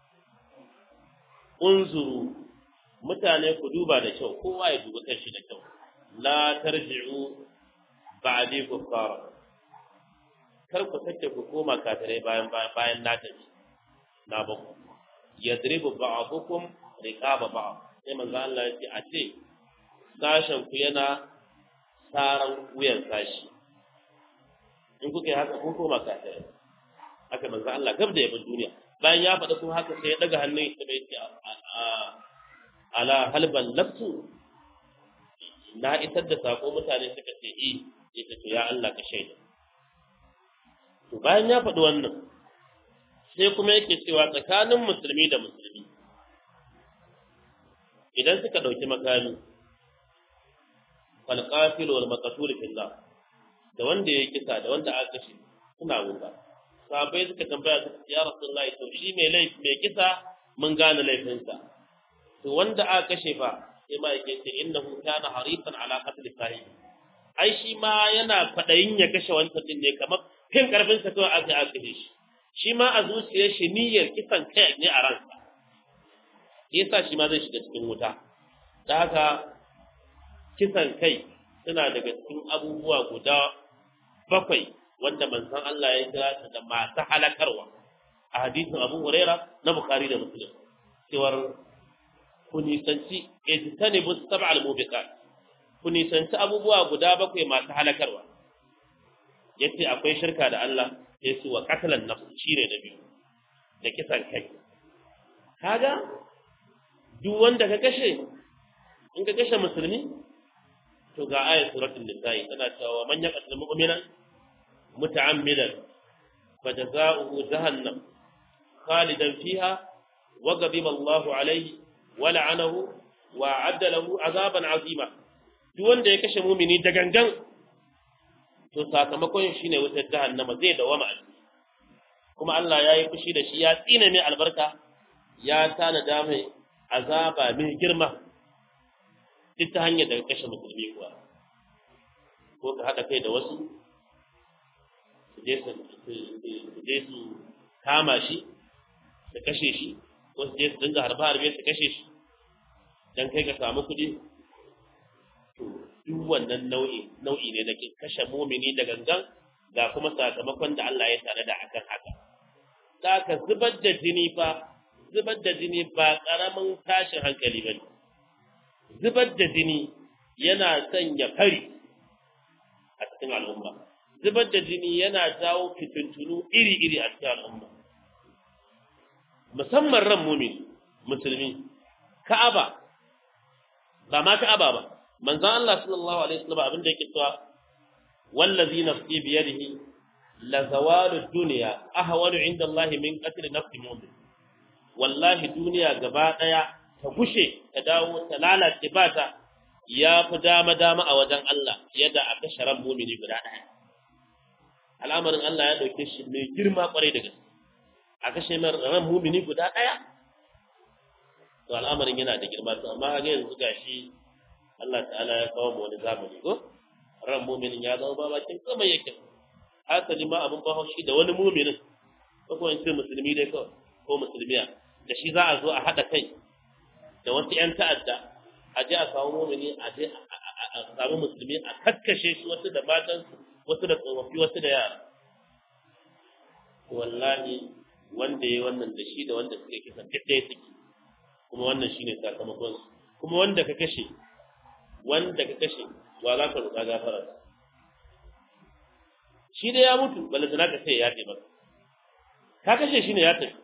[SPEAKER 1] unzuru mutane ku duba da kyau kowa ya duba kanshi da kyau la tarji'u ba'di kuffara kar ku sake ku koma kafirai bayan bayan na tafi na ba ku yadribu ba'dukum riqaba ba'd sai manzo Allah ya ce a ce sashen ku yana saran wuyan sashi in kuka yi haka kun koma kafirai haka manzo Allah gab da yabin duniya bayan ya faɗa kuma haka sai ya daga hannun ya bai ce ala halban lafsu na isar da sako mutane suka ce eh ya ce ya Allah ka shaida to bayan ya faɗi wannan sai kuma yake cewa tsakanin musulmi da musulmi idan suka ɗauki makami falqafil wal maqtul fillah da wanda ya kisa da wanda aka kashe suna wuta sahabbai suka tambaya su ya rasulullahi to shi mai laifi mai kisa mun gane laifinsa to wanda aka kashe fa sai ma yake ce innahu kana harisan ala qatl sahibi ai shi ma yana fadayin ya kashe wancan din ne kamar fin karfin sa kawai aka aka kashe shi shi ma a zuciyar shi niyyar kisan kai ne a ransa yasa shi ma zai shiga cikin wuta da haka kisan kai suna daga cikin abubuwa guda bakwai wanda manzon Allah ya kira su da masu halakarwa a hadisin Abu Huraira na Bukhari da Muslim cewar ku nisanci ijtanibu sab'al mubiqat ku nisanci abubuwa guda bakwai masu halakarwa yace akwai shirka da Allah sai su wa qatalan nafs shine na biyu da kisan kai kaga duk wanda ka kashe in ka kashe musulmi to ga ayat suratul nisa'i tana cewa man yaqtul mu'mina muta'ammidan fajaza'uhu jahannam khalidan fiha wa ghadiba Allahu alayhi wa la'anahu wa 'adda lahu 'azaban 'azima duk wanda ya kashe mumini da gangan to sakamakon shine wutar jahannama zai dawama a ciki kuma Allah ya yi fushi da shi ya tsina mai albarka ya tanada mai azaba mai girma duk ta hanyar da kashe musulmi kuwa ko ka haɗa kai da wasu su je su kama shi su kashe shi ko su je su dinga harbe harbe su kashe shi don kai ka samu kuɗi to duk wannan nau'i nau'i ne da ke kashe mumini da gangan ga kuma sakamakon da Allah ya tanada akan haka da ka zubar da jini fa zubar da jini ba ƙaramin tashin hankali ba ne zubar da jini yana sanya fari a cikin al'umma zubar da jini yana jawo fitintunu iri-iri a cikin al'umma musamman ran mumin musulmi ka'aba ba ma ka'aba ba manzon Allah sallallahu alaihi wasallam abin da yake cewa wallazi nafsi biyadihi la zawalu dunya ahwanu inda Allah min qatl nafsi mu'min wallahi duniya gaba daya ta gushe ta dawo ta lalace ba ta ya fi dama dama a wajen Allah yadda a kashe ran mumini guda daya al'amarin Allah ya dauke shi mai girma kwarai da gaske a kashe ran mumini guda daya to al'amarin yana da girma to amma ga yanzu gashi Allah ta'ala ya kawo mu wani zamani ko ran muminin ya zama babakin kuma yake hasali ma abin ba shi da wani muminin ko kuma in ce musulmi dai kawai ko musulmiya da shi za a zo a haɗa kai da wasu ‘yan ta'adda a je a samu mumini a je a samu musulmi a kakkashe shi wasu da matansu wasu da tsofaffi wasu da yara wallahi wanda ya wannan da shi da wanda suka kisan duk ɗaya suke kuma wannan shine sakamakon su kuma wanda ka kashe wanda ka kashe wa za ka roƙa gafara shi da ya mutu balantana ka sai ya ce ba ka kashe shi ne ya tafi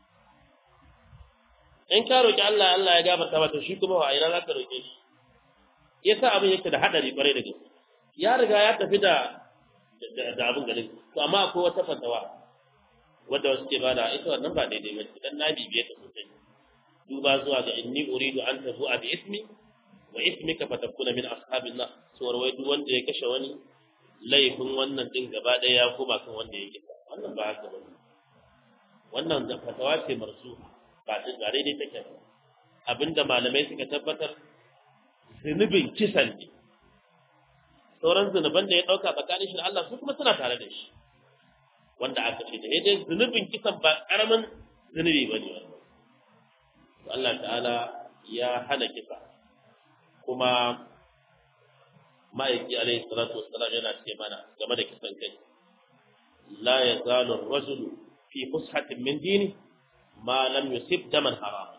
[SPEAKER 1] in ka roƙi Allah Allah ya gafarta mata shi kuma wa ina za ka roƙe shi yasa abin yake da hadari kwarai da gaske ya riga ya tafi da da abin garin to amma akwai wata fatawa wadda wasu ke bada ita wannan ba daidai ba dan na bibiye ta sosai duba zuwa ga inni uridu an tabu bi ismi wa ismika fatakuna min ashabin nar suwar wai duk wanda ya kashe wani laifin wannan din gaba ɗaya ya koma kan wanda ya kisa wannan ba haka ba wannan da fatawa ce marsu ba ta gare dai take abinda malamai suka tabbatar zunubin kisan ne sauran zunuban da ya ɗauka tsakanin shi da Allah su kuma suna tare da shi wanda aka ce da dai zunubin kisan ba ƙaramin zunubi ba ne wannan Allah ta'ala ya hana kisa kuma ma'aiki alaihi salatu wassalam yana ce mana game da kisan kai la yazalu ar-rajulu fi fushatin min dini ma lam yusib daman haram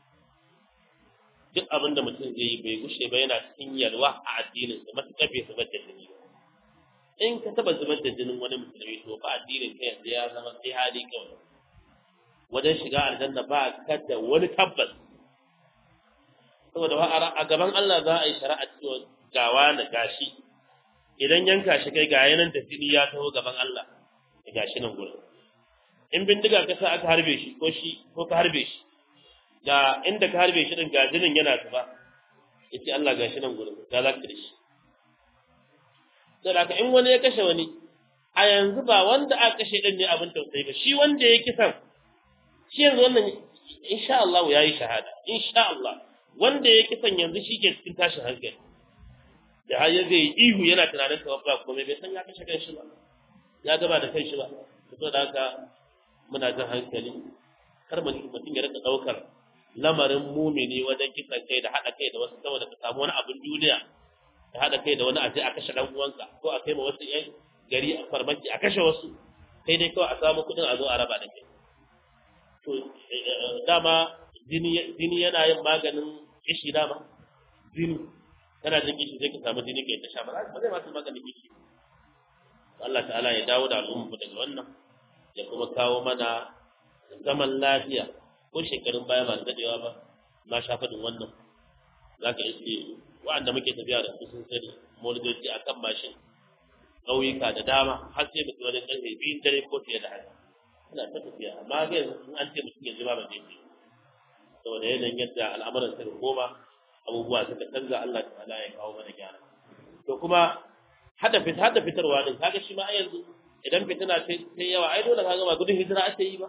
[SPEAKER 1] duk abin da mutum zai yi bai gushe ba yana cikin yalwa a addinin sa matuƙar bai zubar da jini in ka taba zubar da jinin wani musulmi to ba addinin ka yanzu ya zama sai hali kawai wajen shiga aljanna ba ka da wani tabbas saboda a gaban Allah za a yi shari'a cewa gawa da gashi idan yanka shi kai ga yanan da jini ya taho gaban Allah da gashi nan gurin in bindiga ka sa aka harbe shi ko shi ko ka harbe shi ga inda ka harbe shi din ga jinin yana zuba yace Allah gashi nan gurin ga za ka da shi sai da in wani ya kashe wani a yanzu ba wanda aka kashe din ne abin tausayi ba shi wanda ya kisan shi yanzu wannan insha Allah ya yi shahada insha Allah wanda ya kisan yanzu shi ke cikin tashin hankali da har ya zai ihu yana tunanin kawai ba komai bai san ya kashe kanshi ba ya gaba da kanshi ba saboda haka muna jin hankali kar mutum ya rika daukar lamarin mumini wajen kisan kai da haɗa kai da wasu saboda ka samu wani abin duniya da haɗa kai da wani aje a kashe dan uwanka ko a kai ma wasu yan gari a farmaki a kashe wasu kai dai kawai a samu kuɗin a zo a raba da kai to dama jini yana yin maganin kishi dama jini kana jin kishi sai ka samu jini kai ta sha ba zai ma su maganin kishi Allah ta'ala ya dawo da al'umma daga wannan ya kuma kawo mana zaman lafiya ko shekarun baya ba dadewa ba na sha faɗin wannan za ka iske wa'anda muke tafiya da su sun sani molidoci a kan mashin ƙauyuka da dama har sai mutum wani ƙarfe biyun dare ko fiye da haka ina ta tafiya amma ga yanzu in an ce mutum ya jima ba zai ce saboda yanayin yadda al'amuran suka koma abubuwa suka canza Allah ta'ala ya kawo mana gyara to kuma hada fit hada fitarwa din kaga shi ma a yanzu idan fitina ta yawa ai dole kaga ba gudun hijira ake yi ba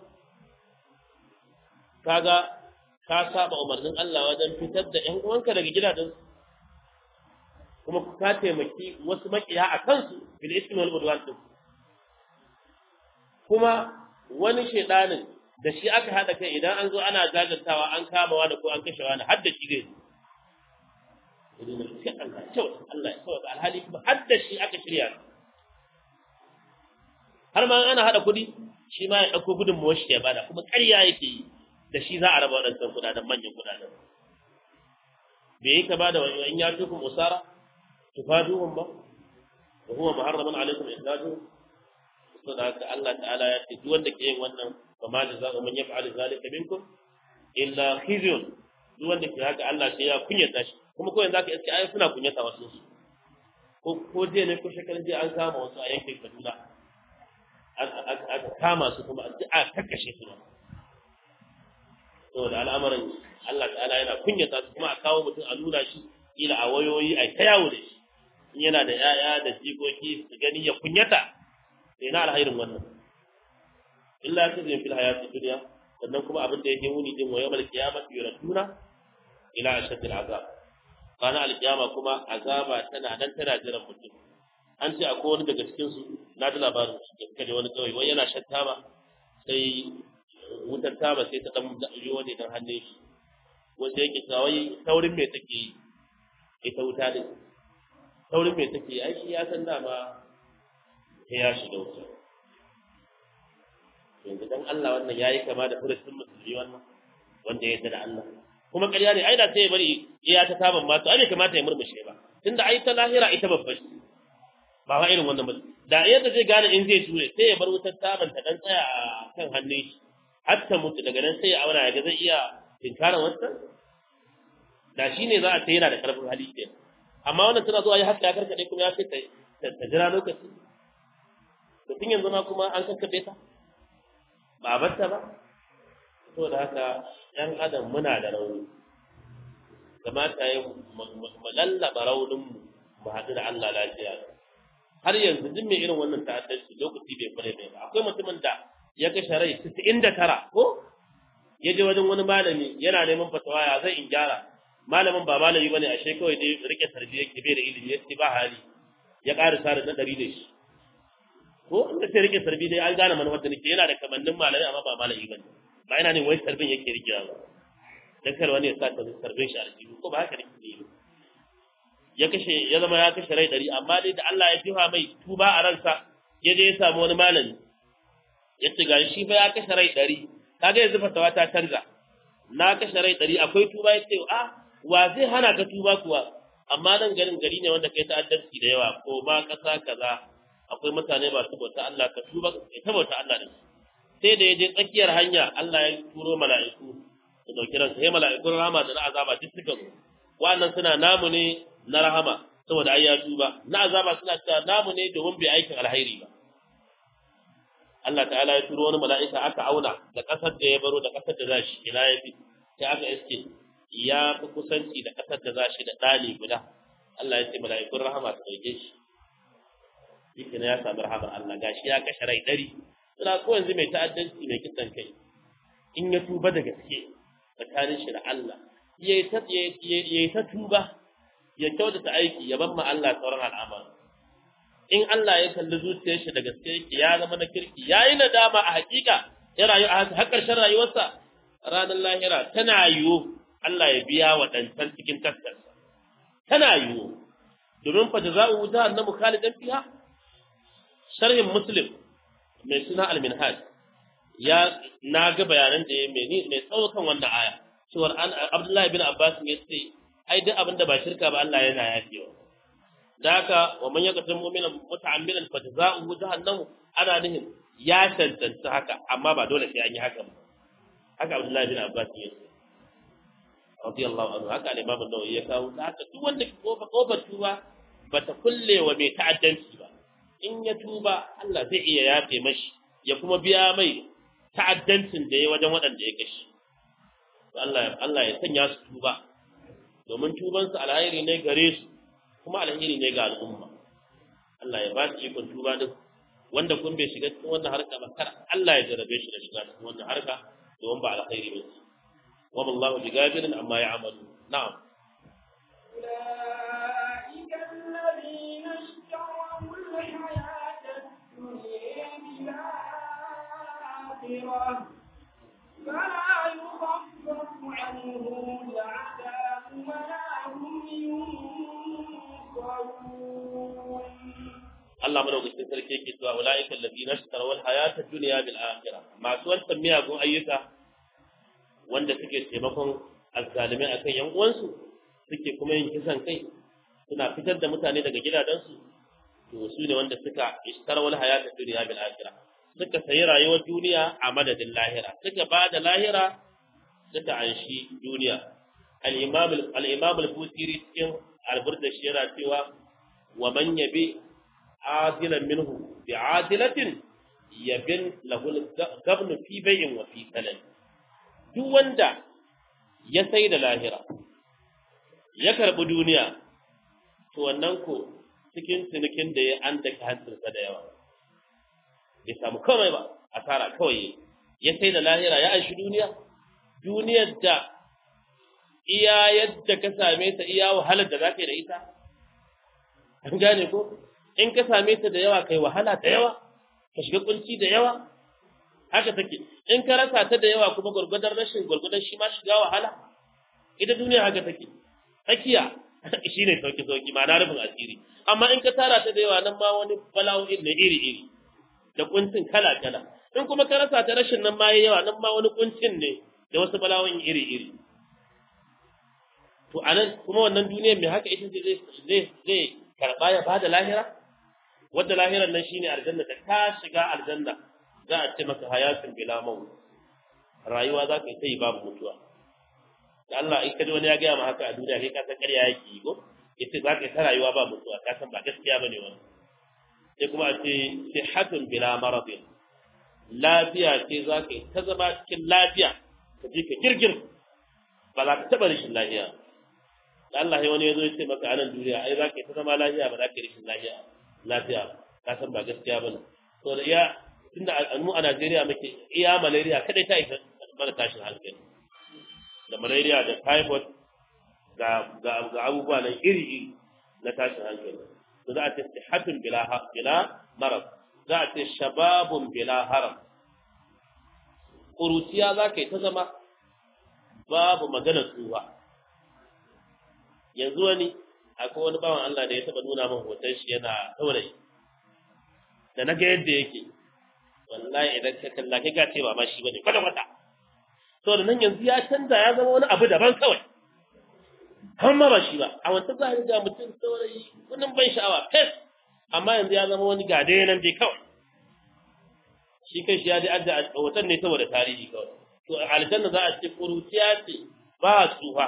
[SPEAKER 1] kaga ka saba umarnin Allah wajen fitar da ƴan uwanka daga gidajen kuma ka taimaki wasu makiya a kansu bil ismi wal udwan din kuma wani shedanin da shi aka hada kai idan an zo ana jajantawa an kama wani ko an kashe wani har da shi zai idan shi Allah kyau Allah ya sauka alhali kuma har da shi aka shirya har ma ana hada kudi shi ma ya dauko gudun mu shi ya bada kuma ƙarya yake yi da shi za a raba waɗansan kudaden manyan kudaden bai yi ka bada wani in ya tukum usara tufaduhum ba wa huwa muharraman alaikum islaju saboda haka Allah ta'ala ya ce duk wanda ke yin wannan fa ma jazaa'u man yaf'alu zalika minkum illa khizyun duk wanda ke haka Allah sai ya kunyata shi kuma ko yanzu aka iske ayi suna kunyata wasu su ko ko je ne ko shekarun je an kama wasu a yankin Kaduna aka kama su kuma a kakkashe su ba saboda al'amarin Allah ta'ala yana kunyata su kuma a kawo mutum a nuna shi ila a wayoyi a ta yawo da shi in yana da 'ya'ya da jikoki su gani ya kunyata sai na alhairin wannan illa ta zai fil hayati dunya sannan kuma abin da yake muni din wa yawmal qiyamati yuraduna ila ashaddil azab kana alqiyama kuma azaba tana nan tana jiran mutum an ce akwai wani daga cikin su na da labarin shi kaje wani kawai wai yana shan taba sai wutar taba sai ta dan riyo ne dan hannun shi wanda yake kawai taurin me take yi ita wuta ne taurin me take yi ai shi ya san dama sai ya shiga wuta yanzu dan Allah wannan yayi kama da furucin musulmi wannan wanda ya yarda da Allah kuma ƙarya ne ai da sai ya bari iya ta taban ma to ai bai kamata ya murmushe ba tunda ai ta lahira ita babbar ba wa irin wannan ba da yadda zai gane in zai ture sai ya bar wutar taban ta dan tsaya a kan hannun shi har ta mutu daga nan sai ya auna ya ga zai iya tinkaran wannan da shi ne za a ce yana da karfin hali ke amma wannan tana zuwa ya haka ya karkade kuma ya ce ta jira lokaci to tun yanzu ma kuma an kakkabe ta ba a batta ba to da haka ɗan adam muna da rauni kamata ya mu lallaba rauninmu mu haɗu da Allah lafiya har yanzu duk mai irin wannan ta'addanci lokaci bai kware bai ba akwai mutumin da ya kashe rai 99 ko ya je wajen wani malami yana neman fatawa ya zai in gyara malamin ba malami bane ashe kawai dai rike tarbiyya ke bai da ilimi yace ba hali ya ƙara sare na ɗari da shi ko inda sai rike sarbi dai an gane manufar da nake yana da kamannin malami amma ba malami bane ba ina ne wai sarbin yake rikewa ba dan kar wani ya sa ta sarbin shi a aljihu ko ba haka ne ne ya kashe ya zama ya kashe rai ɗari amma dai da Allah ya jiha mai tuba a ransa ya je ya samu wani malami ya ce ga shi fa ya kashe rai ɗari kaga yanzu fatawa ta canza na kashe rai ɗari akwai tuba ya ce a wa zai hana ka tuba kuwa amma nan garin gari ne wanda kai ta'addanci da yawa ko ma ƙasa kaza akwai mutane masu bauta Allah ka tuba kai ta bauta Allah da sai da ya je tsakiyar hanya Allah ya turo mala'iku su dauki ransa sai mala'ikun rahama da na azaba duk suka zo wannan suna namu ne na rahama saboda ai ya tuba na azaba suna cewa namu ne domin bai aikin alhairi ba Allah ta'ala ya turo wani mala'ika aka auna da kasar da ya baro da kasar da zashi ina ya fi sai aka iske ya fi kusanci da kasar da zashi da ɗani guda Allah ya ce mala'ikun rahama su ɗauke shi shi ya sami rahamar Allah gashi ya kashe rai ɗari suna ko yanzu mai ta'addanci mai kisan kai in ya tuba da gaske tsakanin shi da Allah ya yi ta tuba ya kyautata aiki ya ban ma Allah sauran al'amari in Allah ya kalli zuciyar shi da gaske yake ya zama na kirki ya yi nadama a hakika ya rayu a haka har ƙarshen rayuwarsa ranar lahira tana yiwu Allah ya biya wa ɗancan cikin taskarsa tana yiwu domin fa jaza'u jahannamu khalidan fiha sharhin muslim mai suna al-minhaj ya na ga bayanan da ya mai mai tsawo kan wannan aya cewar an Abdullahi bin Abbas ya ce ai duk abin da ba shirka ba Allah yana yafewa da haka wa man yaqtul mu'mina muta'ammidan fa jazaohu jahannam ana nihin ya tantance haka amma ba dole sai an yi haka ba haka Abdullahi bin Abbas ya ce radiyallahu anhu haka al-imam an-nawawi ya kawo haka duk wanda kofa kofar tuba bata kulle wa mai ta'addanci ba in ya tuba Allah zai iya yafe mashi ya kuma biya mai ta'addancin da ya wajen waɗanda ya gashi Allah Allah ya sanya su tuba domin tubansu alheri ne gare su kuma alheri ne ga al'umma Allah ya ba su ikon tuba duk wanda kun bai shiga cikin wannan harka ba kar Allah ya jarabe shi da shiga cikin wannan harka domin ba alkhairi ba ce wa wallahu bigafirin amma ya'malu na'am
[SPEAKER 2] أولئك الذين اشتروا الحياة الدنيا بالآخرة فلا يخفف عنهم العذاب ولا هم ينصرون
[SPEAKER 1] Allah madaukakin sarki yake cewa ulaika allazina ishtaraw al-hayata ad-dunya bil akhirah masu wancan miyagun ayyuka wanda suke taimakon azzalimai akan yan uwansu suke kuma yin kisan kai suna fitar da mutane daga gidajensu to su ne wanda suka ishtaraw al-hayata ad-dunya bil akhirah suka sayi rayuwar duniya a madadin lahira suka ba da lahira suka anshi duniya al-imam al-imam al-busiri cikin al-burda shi yana cewa wa man yabi عادلا منه بعادلة يبن له الغبن في بيع وفي سلم duk wanda ya sai da lahira ya karɓi duniya to wannan ko cikin cinikin da ya an daka hantarsa da yawa bai samu komai ba asara kawai ya sai da lahira ya aishi duniya duniyar da iya yadda ka same ta iya wahalar da za ka yi da ita an gane ko in ka same ta da yawa kai wahala da yawa ka shiga kunci da yawa haka take in ka rasa ta da yawa kuma gurgudar rashin gurgudar shi ma shiga wahala ita duniya haka take tsakiya shine sauki sauki ma na rufin asiri amma in ka tara ta da yawa nan ma wani bala'o'in ne iri iri da kuncin kala kala in kuma ka rasa ta rashin nan ma yayi yawa nan ma wani kuncin ne da wasu bala'o'in iri iri to anan kuma wannan duniyar mai haka ita zai zai zai karba ya bada lahira wadda lahirar nan shine aljanna da ka shiga aljanna za a ce maka hayatun bila maut rayuwa za ka yi sai babu mutuwa da Allah in ka ji wani ya gaya ma haka a duniya kai ka san ƙarya yake yi ko yace za ka yi ta rayuwa ba mutuwa ka san ba gaskiya bane wannan sai kuma a ce sihatun bila maradin lafiya ce za ka yi ta zama cikin lafiya ka je ka girgir ba za ka taɓa rashin lafiya da Allah ya wani ya zo ya ce maka a nan duniya ai za ka yi ta zama lafiya ba za ka yi rashin lafiya lafiya ka san ba gaskiya bane to da iya tunda mu a Najeriya muke iya malaria kadai ta isa mana tashin hankali da malaria da typhoid ga ga ga abubuwa nan iri iri na tashin hankali to za a ce sihatun bila bila marad za a ce shababun bila haram kuruciya za ka yi ta zama babu magana tsuwa yanzu wani akwai wani bawan Allah da ya taba nuna min hoton shi yana saurayi da na ga yadda yake wallahi idan ka kalla kai ga cewa ma shi bane kwata kwata to da nan yanzu ya canza ya zama wani abu daban kawai kan ma ba shi ba a wancan za ga mutum saurayi wannan ban sha'awa fes amma yanzu ya zama wani gade nan dai kawai shi kai shi ya dai adda hoton ne saboda tarihi kawai to aljanna za a ce kuruciya ce ba tsufa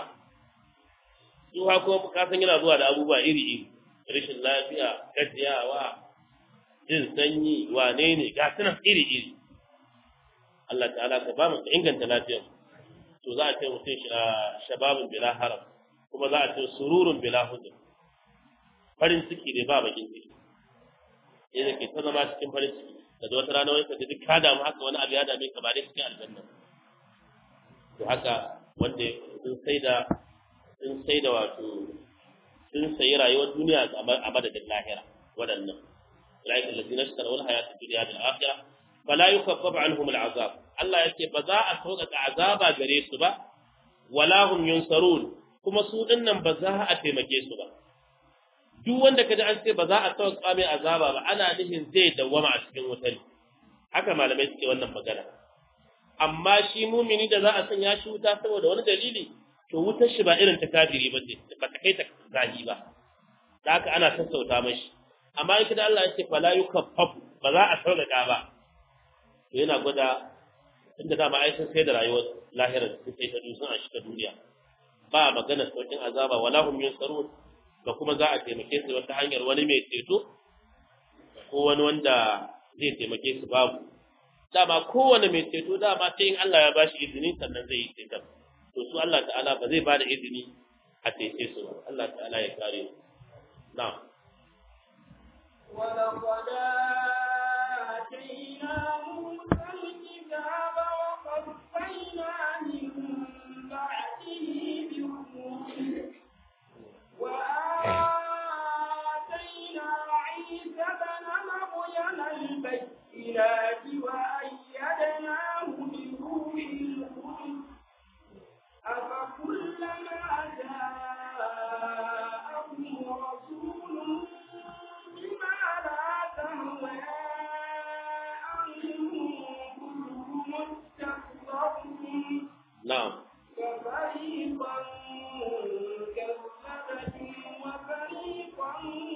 [SPEAKER 1] tsufa kuma ka san yana zuwa da abubuwa iri-iri rashin lafiya gajiyawa jin sanyi wane ne ga sunan iri-iri Allah ta'ala ka ba mu inganta lafiyar to za a ce mutum shababin bila haram kuma za a ce sururun bila huzur farin ciki ne ba bakin ciki yadda ke ta zama cikin farin ciki da wata rana wani ka duk ka damu haka wani abu ya dame ka ba dai cikin aljanna to haka wanda sun sai da sun sai da wato sun sayi rayuwar duniya a madadin lahira waɗannan ulaika allazina ishtaraw al-hayata ad-dunya bil akhirah fala yukaffafu anhum al-azab Allah yace ba za a sauƙaƙa azaba gare su ba wala hum yunsarun kuma su dinnan ba za a taimake su ba duk wanda kaji an ce ba za a sauƙaƙa mai azaba ba ana nufin zai dawwama a cikin wutar haka malamai suke wannan magana amma shi mumini da za a sanya shi wuta saboda wani dalili to wutar shi ba irin ta kafiri ba ce ba ta kai ta zahi ba da haka ana sassauta mashi amma in kada Allah ya ce fala yukaffafu ba za a sauƙaƙa ba to yana gwada tunda dama ai sun sai da rayuwar lahirar su sai ta dusun a shiga duniya ba magana saukin azaba wala hum yunsarun ba kuma za a taimake su wata hanyar wani mai ceto ko wani wanda zai taimake su babu dama kowane mai ceto dama sai in Allah ya bashi izini sannan zai yi ceton to su Allah ta'ala ba zai bada izini a cece su ba Allah ta'ala ya kare su na'am
[SPEAKER 2] ولقد آتينا موسى الكتاب وقفينا من بعده بالرسل وآتينا عيسى بن مريم البينات وأيدناه بروح القدس أفكلما جاءكم رسول بما لا تهوى أنفسكم استكبرتم
[SPEAKER 1] na'am
[SPEAKER 2] ففريقا كذبتم وفريقا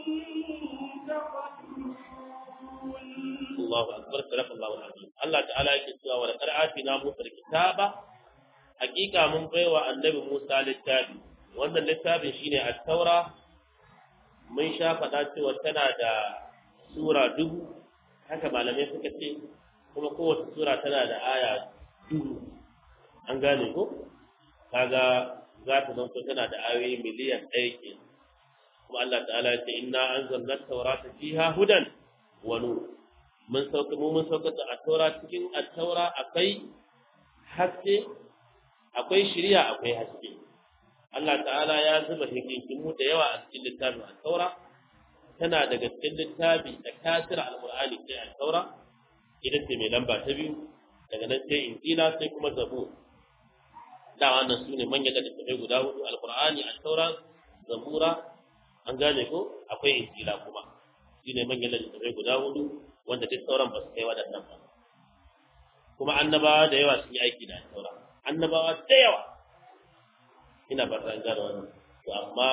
[SPEAKER 2] تقتلون
[SPEAKER 1] Allahu akbar sadakallahu alazim Allah ta'ala yake cewa wa laqad atina Musa alkitaba hakika mun baiwa annabi Musa littafi wannan littafin shine at-taura mun sha faɗa cewa tana da sura dubu haka malamai suka ce kuma kowace sura tana da aya dubu an gane ko kaga za ta zanto tana da ayoyi miliyan ɗaya ke kuma Allah ta'ala ya ce inna anzalna at-taurata fiha hudan wa nur mun sauka mu mun sauka da at-taura cikin at-taura akwai haske akwai shiriya akwai haske Allah ta'ala ya zuba hikimu da yawa a cikin littafin at-taura tana daga cikin littafi da kasir al-qur'ani sai at-taura ita ce mai lamba ta biyu daga nan sai injila sai kuma zabur da wannan sune manyan da tafi guda hudu al-qur'ani at-taura zabura an gane ko akwai injila kuma shine manyan da tafi guda hudu wanda duk sauran ba su kai waɗannan ba kuma annabawa da yawa sun yi aiki da taura annabawa da yawa ina ba ta gane wannan to amma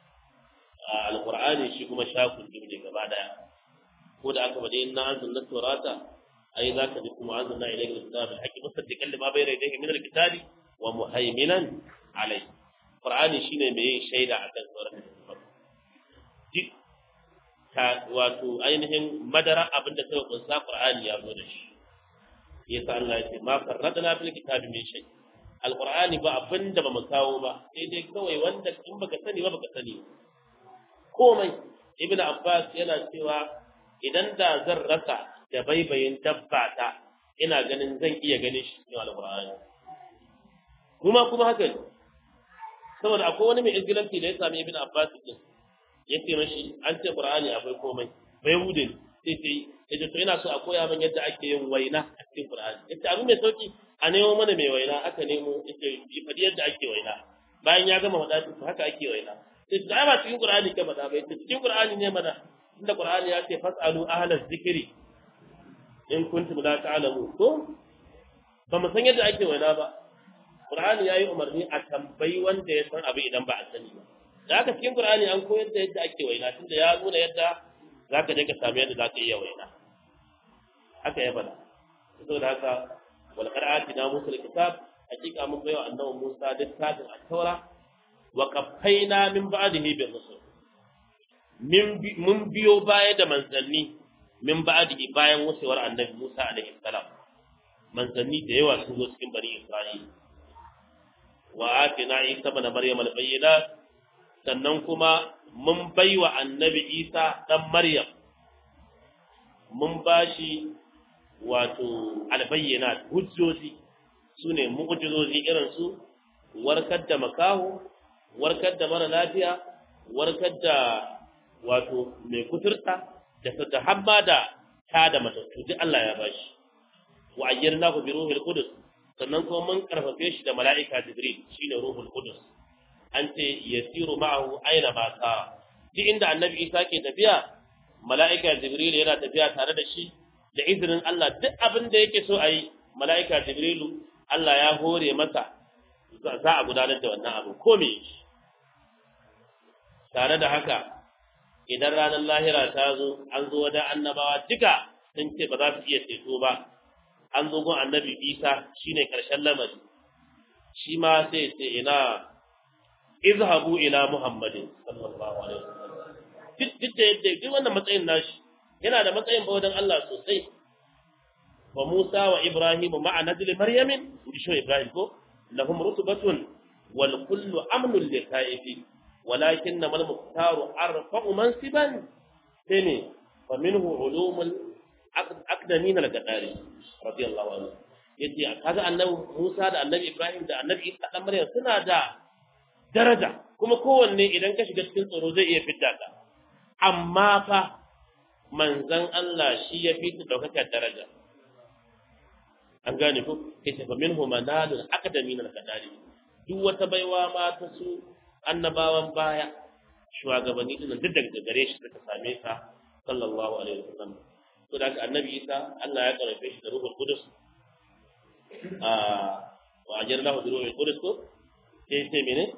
[SPEAKER 1] alqur'ani shi kuma shakun ne gaba daya ko da aka bade inna anzalna tawrata ai zaka ji kuma anzalna ilayka alkitaba haqqi musaddiqan lima bayna yadayhi min alkitabi wa muhaiminan alai qur'ani shine mai yin shaida akan sauran duk ta wato ainihin madara abin da suka kunsa Qur'ani ya zo da shi yasa Allah ya ce ma farradna fil kitabi min shay alqur'ani ba abin da ba mu kawo ba sai dai kawai wanda in baka sani ba baka sani komai ibnu abbas yana cewa idan da zan rasa da baibayin dabba ta ina ganin zan iya ganin shi cikin alqur'ani kuma kuma haka ne saboda akwai wani mai izgilanci da ya sami ibnu abbas din ya ce mashi an ce qur'ani akwai komai bai hude sai sai yace to ina so a koya min yadda ake yin waina a cikin qur'ani yace abu mai sauki a nemo mana mai waina aka nemo yace yi fadi yadda ake waina bayan ya gama faɗa to haka ake waina sai da ba cikin qur'ani ka faɗa ba yace cikin qur'ani ne mana inda qur'ani ya ce fasalu ahlaz zikri in kuntum la ta'lamu ko ba mu san yadda ake waina ba qur'ani yayi umarni a tambayi wanda ya san abu idan ba a sani ba da haka cikin Qur'ani an koyar da yadda ake waina tunda ya nuna yadda zaka je ka samu yadda zaka iya waina haka ya bada saboda haka wal qira'ati na musul kitab hakika mun bayo annabi Musa littafin at-taura wa qaffayna min ba'dihi bil rusul min mun biyo baya da manzanni min ba'dihi bayan wucewar annabi Musa alaihi salam manzanni da yawa sun zo cikin bani Isra'ila wa atina Isa ibn Maryam al-bayyinat sannan kuma mun bai wa annabi isa ɗan maryam mun ba shi wato albayyana hujjoji su ne mu'ujizoji irin su warkar da makaho warkar da mara lafiya warkar da wato mai kuturta da da hamma da ta da matattu duk Allah ya bashi wa ayyarnahu bi ruhil qudus sannan kuma mun karfafe shi da mala'ika jibril shine ruhul qudus an ce yasiru ma'ahu aina ma sa duk inda annabi Isa ke tafiya mala'ika Jibril yana tafiya tare da shi da izinin Allah duk abin da yake so a yi mala'ika Jibrilu Allah ya hore masa za a gudanar da wannan abu ko me tare da haka idan ranar lahira ta zo an zo wajen annabawa duka sun ce ba za su iya ceto ba an zo gun annabi Isa shine karshen lamari shi ma sai ce ina izhabu ila muhammadin sallallahu alaihi wasallam duk da yadda duk wannan matsayin nashi yana da matsayin ba wajen Allah sosai wa Musa wa Ibrahim ma'a nazli Maryamin inji shi Ibrahim ko lahum rutubatun wal kullu amnun li kaifi walakin mal muhtaru arfa'u mansiban sene fa minhu ulumul aqdamin al-gadari radiyallahu anhu yace kaga annabi Musa da annabi Ibrahim da annabi Isa dan Maryam suna da daraja kuma kowanne idan ka shiga cikin tsoro zai iya fitta ka amma fa manzan Allah shi ya fi daukakar daraja an gane ko yace fa minhu manalul aqdamin al-kadari duk wata baiwa ma ta su annabawan baya shugabanni din duk daga gare shi suka same ka sallallahu alaihi wasallam to da haka annabi Isa Allah ya karfe shi da ruhul qudus a wa ajarnahu bi ruhul qudus ko sai sai mene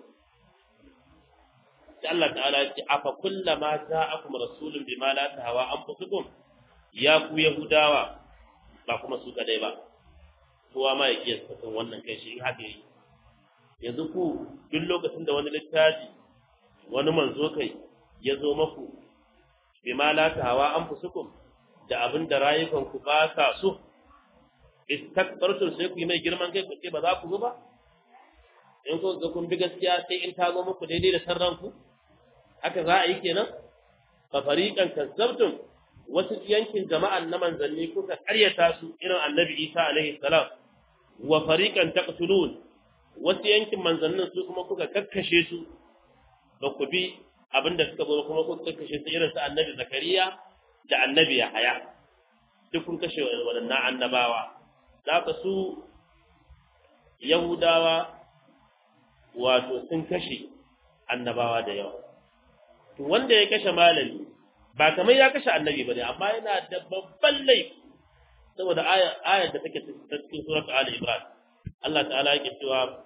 [SPEAKER 1] sai Allah ta'ala ya ce afa kullama ja'akum rasulun bima la tahawa anfusukum ya ku yahudawa ba kuma su kadai ba kowa ma ya kiyasta kan wannan kai shi in haka yi yanzu ku duk lokacin da wani littafi wani manzo kai ya zo maku bima la tahawa anfusukum da abin da rayukan ku ba sa so istakbartum sai ku yi mai girman kai ku ce ba za ku ba in ku ga kun bi gaskiya sai in ta zo muku daidai da sarran ku haka za a yi kenan fa fariqan kazzabtum wasu yankin jama'an na manzanni kuka karyata su irin annabi Isa alaihi salam wa fariqan taqtulun wasu yankin manzannin su kuma kuka kakkashe su ba ku bi abinda suka zo kuma kuka kakkashe su irin su annabi Zakariya da annabi Yahaya duk kun kashe waɗannan annabawa za ka su Yahudawa wato sun kashe annabawa da yawa to wanda ya kashe malami ba kamar ya kashe annabi bane amma yana da babban laifi saboda ayar da take cikin surat Ali Imran Allah ta'ala yake cewa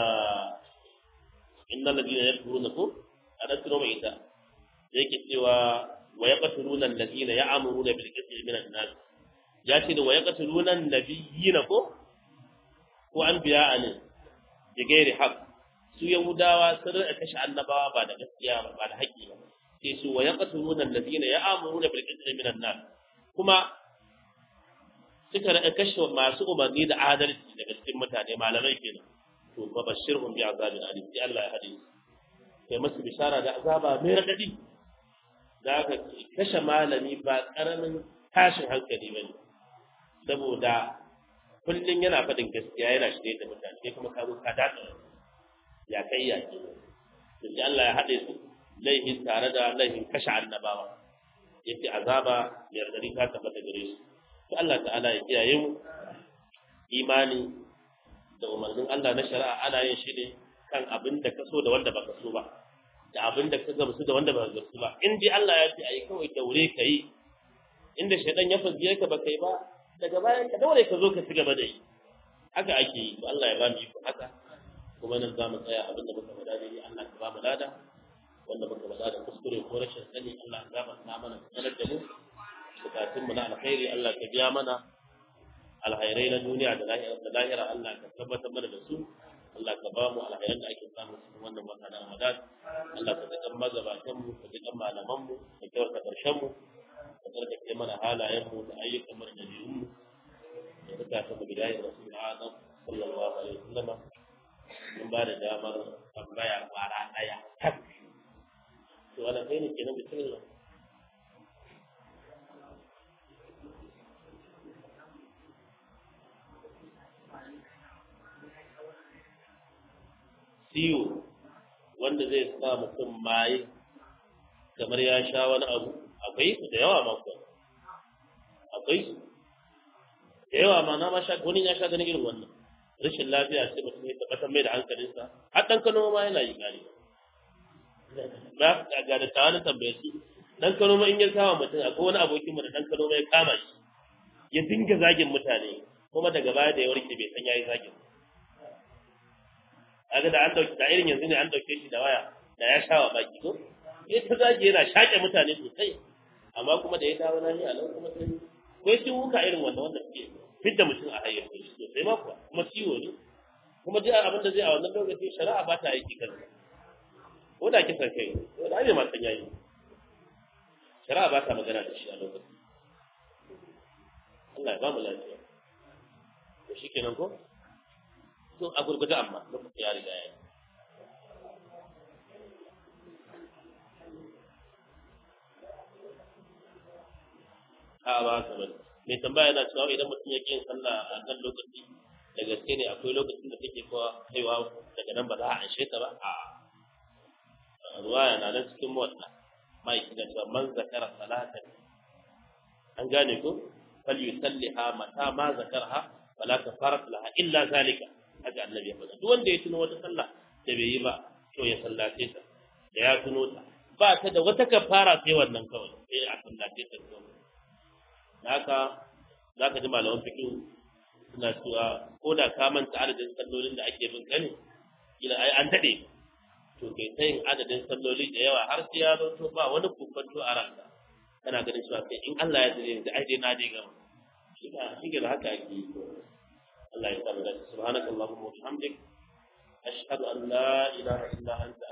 [SPEAKER 1] innal ladina yakfuruna ko adatu mai ita yake cewa wa yaqtuluna alladhina ya'muruna bil qisli min an-nas ya ce da wa yaqtuluna an-nabiyina ko ko anbiya'a ne bi gairi haqq su yahudawa sun rika kashe annabawa ba da gaskiya ba ba da haƙƙi ba sai su wa yaqtuluna alladhina ya'muruna bil qisli min an-nas kuma suka rika kashe masu umarni da adalci daga cikin mutane malamai kenan to fa bashirhum bi azabin alim sai Allah ya hade su kai musu bishara da azaba mai radadi da aka kashe malami ba karamin tashin hankali bane saboda kullun yana faɗin gaskiya yana shirye da mutane kai kuma ka zo ka dace ya kai ya ke to sai Allah ya hade su laihin tare da laihin kashe annabawa yace azaba mai radadi ta tabbata gare su to Allah ta'ala ya kiyaye mu imani da umarnin Allah na shari'a ana yin shi ne kan abin da ka so da wanda baka so ba da abin da ka gamsu da wanda baka gamsu ba in dai Allah ya ce ayi kawai daure ka yi inda shaidan ya faziyar ka baka yi ba daga bayan ka daure ka zo ka ci gaba da yi haka ake yi to Allah ya ba mu iko haka kuma nan za mu tsaya abin da muka faɗa dai Allah ka ba mu lada wanda muka faɗa da kuskure ko rashin sani Allah ya gaba na mana sanar da mu bukatun mu na alkhairi Allah ka biya mana alkhairai na duniya da lahira da lahira Allah ka tabbatar mana da su Allah ka ba mu alkhairan da ake samu cikin wannan wata na Ramadan Allah ka ji kan magabatan mu ka ji kan malaman mu ka kyauta karshen mu ka tsarkake mana halayen mu da ayyukan mu da dabi'un mu da bukatun mu bidayen Rasul Azam sallallahu alaihi wasallam mun ba da damar tambaya kwara daya tak to wannan kai ne kenan bismillah ciwo wanda zai sa mutum maye kamar ya sha wani abu akwai su da yawa mako akwai su da yawa ma na ma sha wani ya sha ganin irin wannan rashin lafiya sai mutum ya tabbatar mai da hankalinsa har dan kano ma yana yi gari ba ga da tawanin tambaye su dan kano ma in ya kama mutum akwai wani abokin mu da dan kano ma ya kama shi ya dinga zagin mutane kuma daga baya da ya warke bai san yayi zagin kaga da an dauki da irin yanzu ne an dauke shi da waya da ya sha wa baki ko eh ta zage yana shake mutane sosai amma kuma da ya dawo nan a nan kuma sai ko shi wuka irin wannan wanda suke fidda mutum a hayyar shi sosai ma kuwa kuma ciwo ne kuma duk abin da zai a wannan lokaci shari'a ba ta aiki kansa ko da kisan kai ko da ai ma san yayi shari'a ba ta magana da shi a lokacin Allah ya ba mu lafiya to shikenan ko to a gurgurda amma lokacin ya riga ya yi a ba ka bane mai tambaya yana cewa idan mutum ya yin sallah a kan lokaci da gaske ne akwai lokacin da take kowa kaiwa daga nan ba za a anshe ta ba a ruwa yana nan cikin motsa mai da cewa man zakara salatan an gane ko fal yusalliha mata ma zakarha fala kafarat laha illa zalika haka annabi ya faɗa duk wanda ya tuno wata sallah da bai yi ba to ya sallace ta da ya tuno ta ba ta da wata kafara sai wannan kawai sai a sallace ta kawai haka za ka ji malaman fikin suna cewa ko da ka manta adadin sallolin da ake bin kane kila ai an daɗe to kai ta yin adadin salloli da yawa har sai ya zo ba wani kokonto a ranka kana ganin cewa sai in Allah ya tsare da ai dai na dai gama shi ga shi ga haka ake yi Allah ya samu da subhanakallahumma wa bihamdik ashhadu an la ilaha illa anta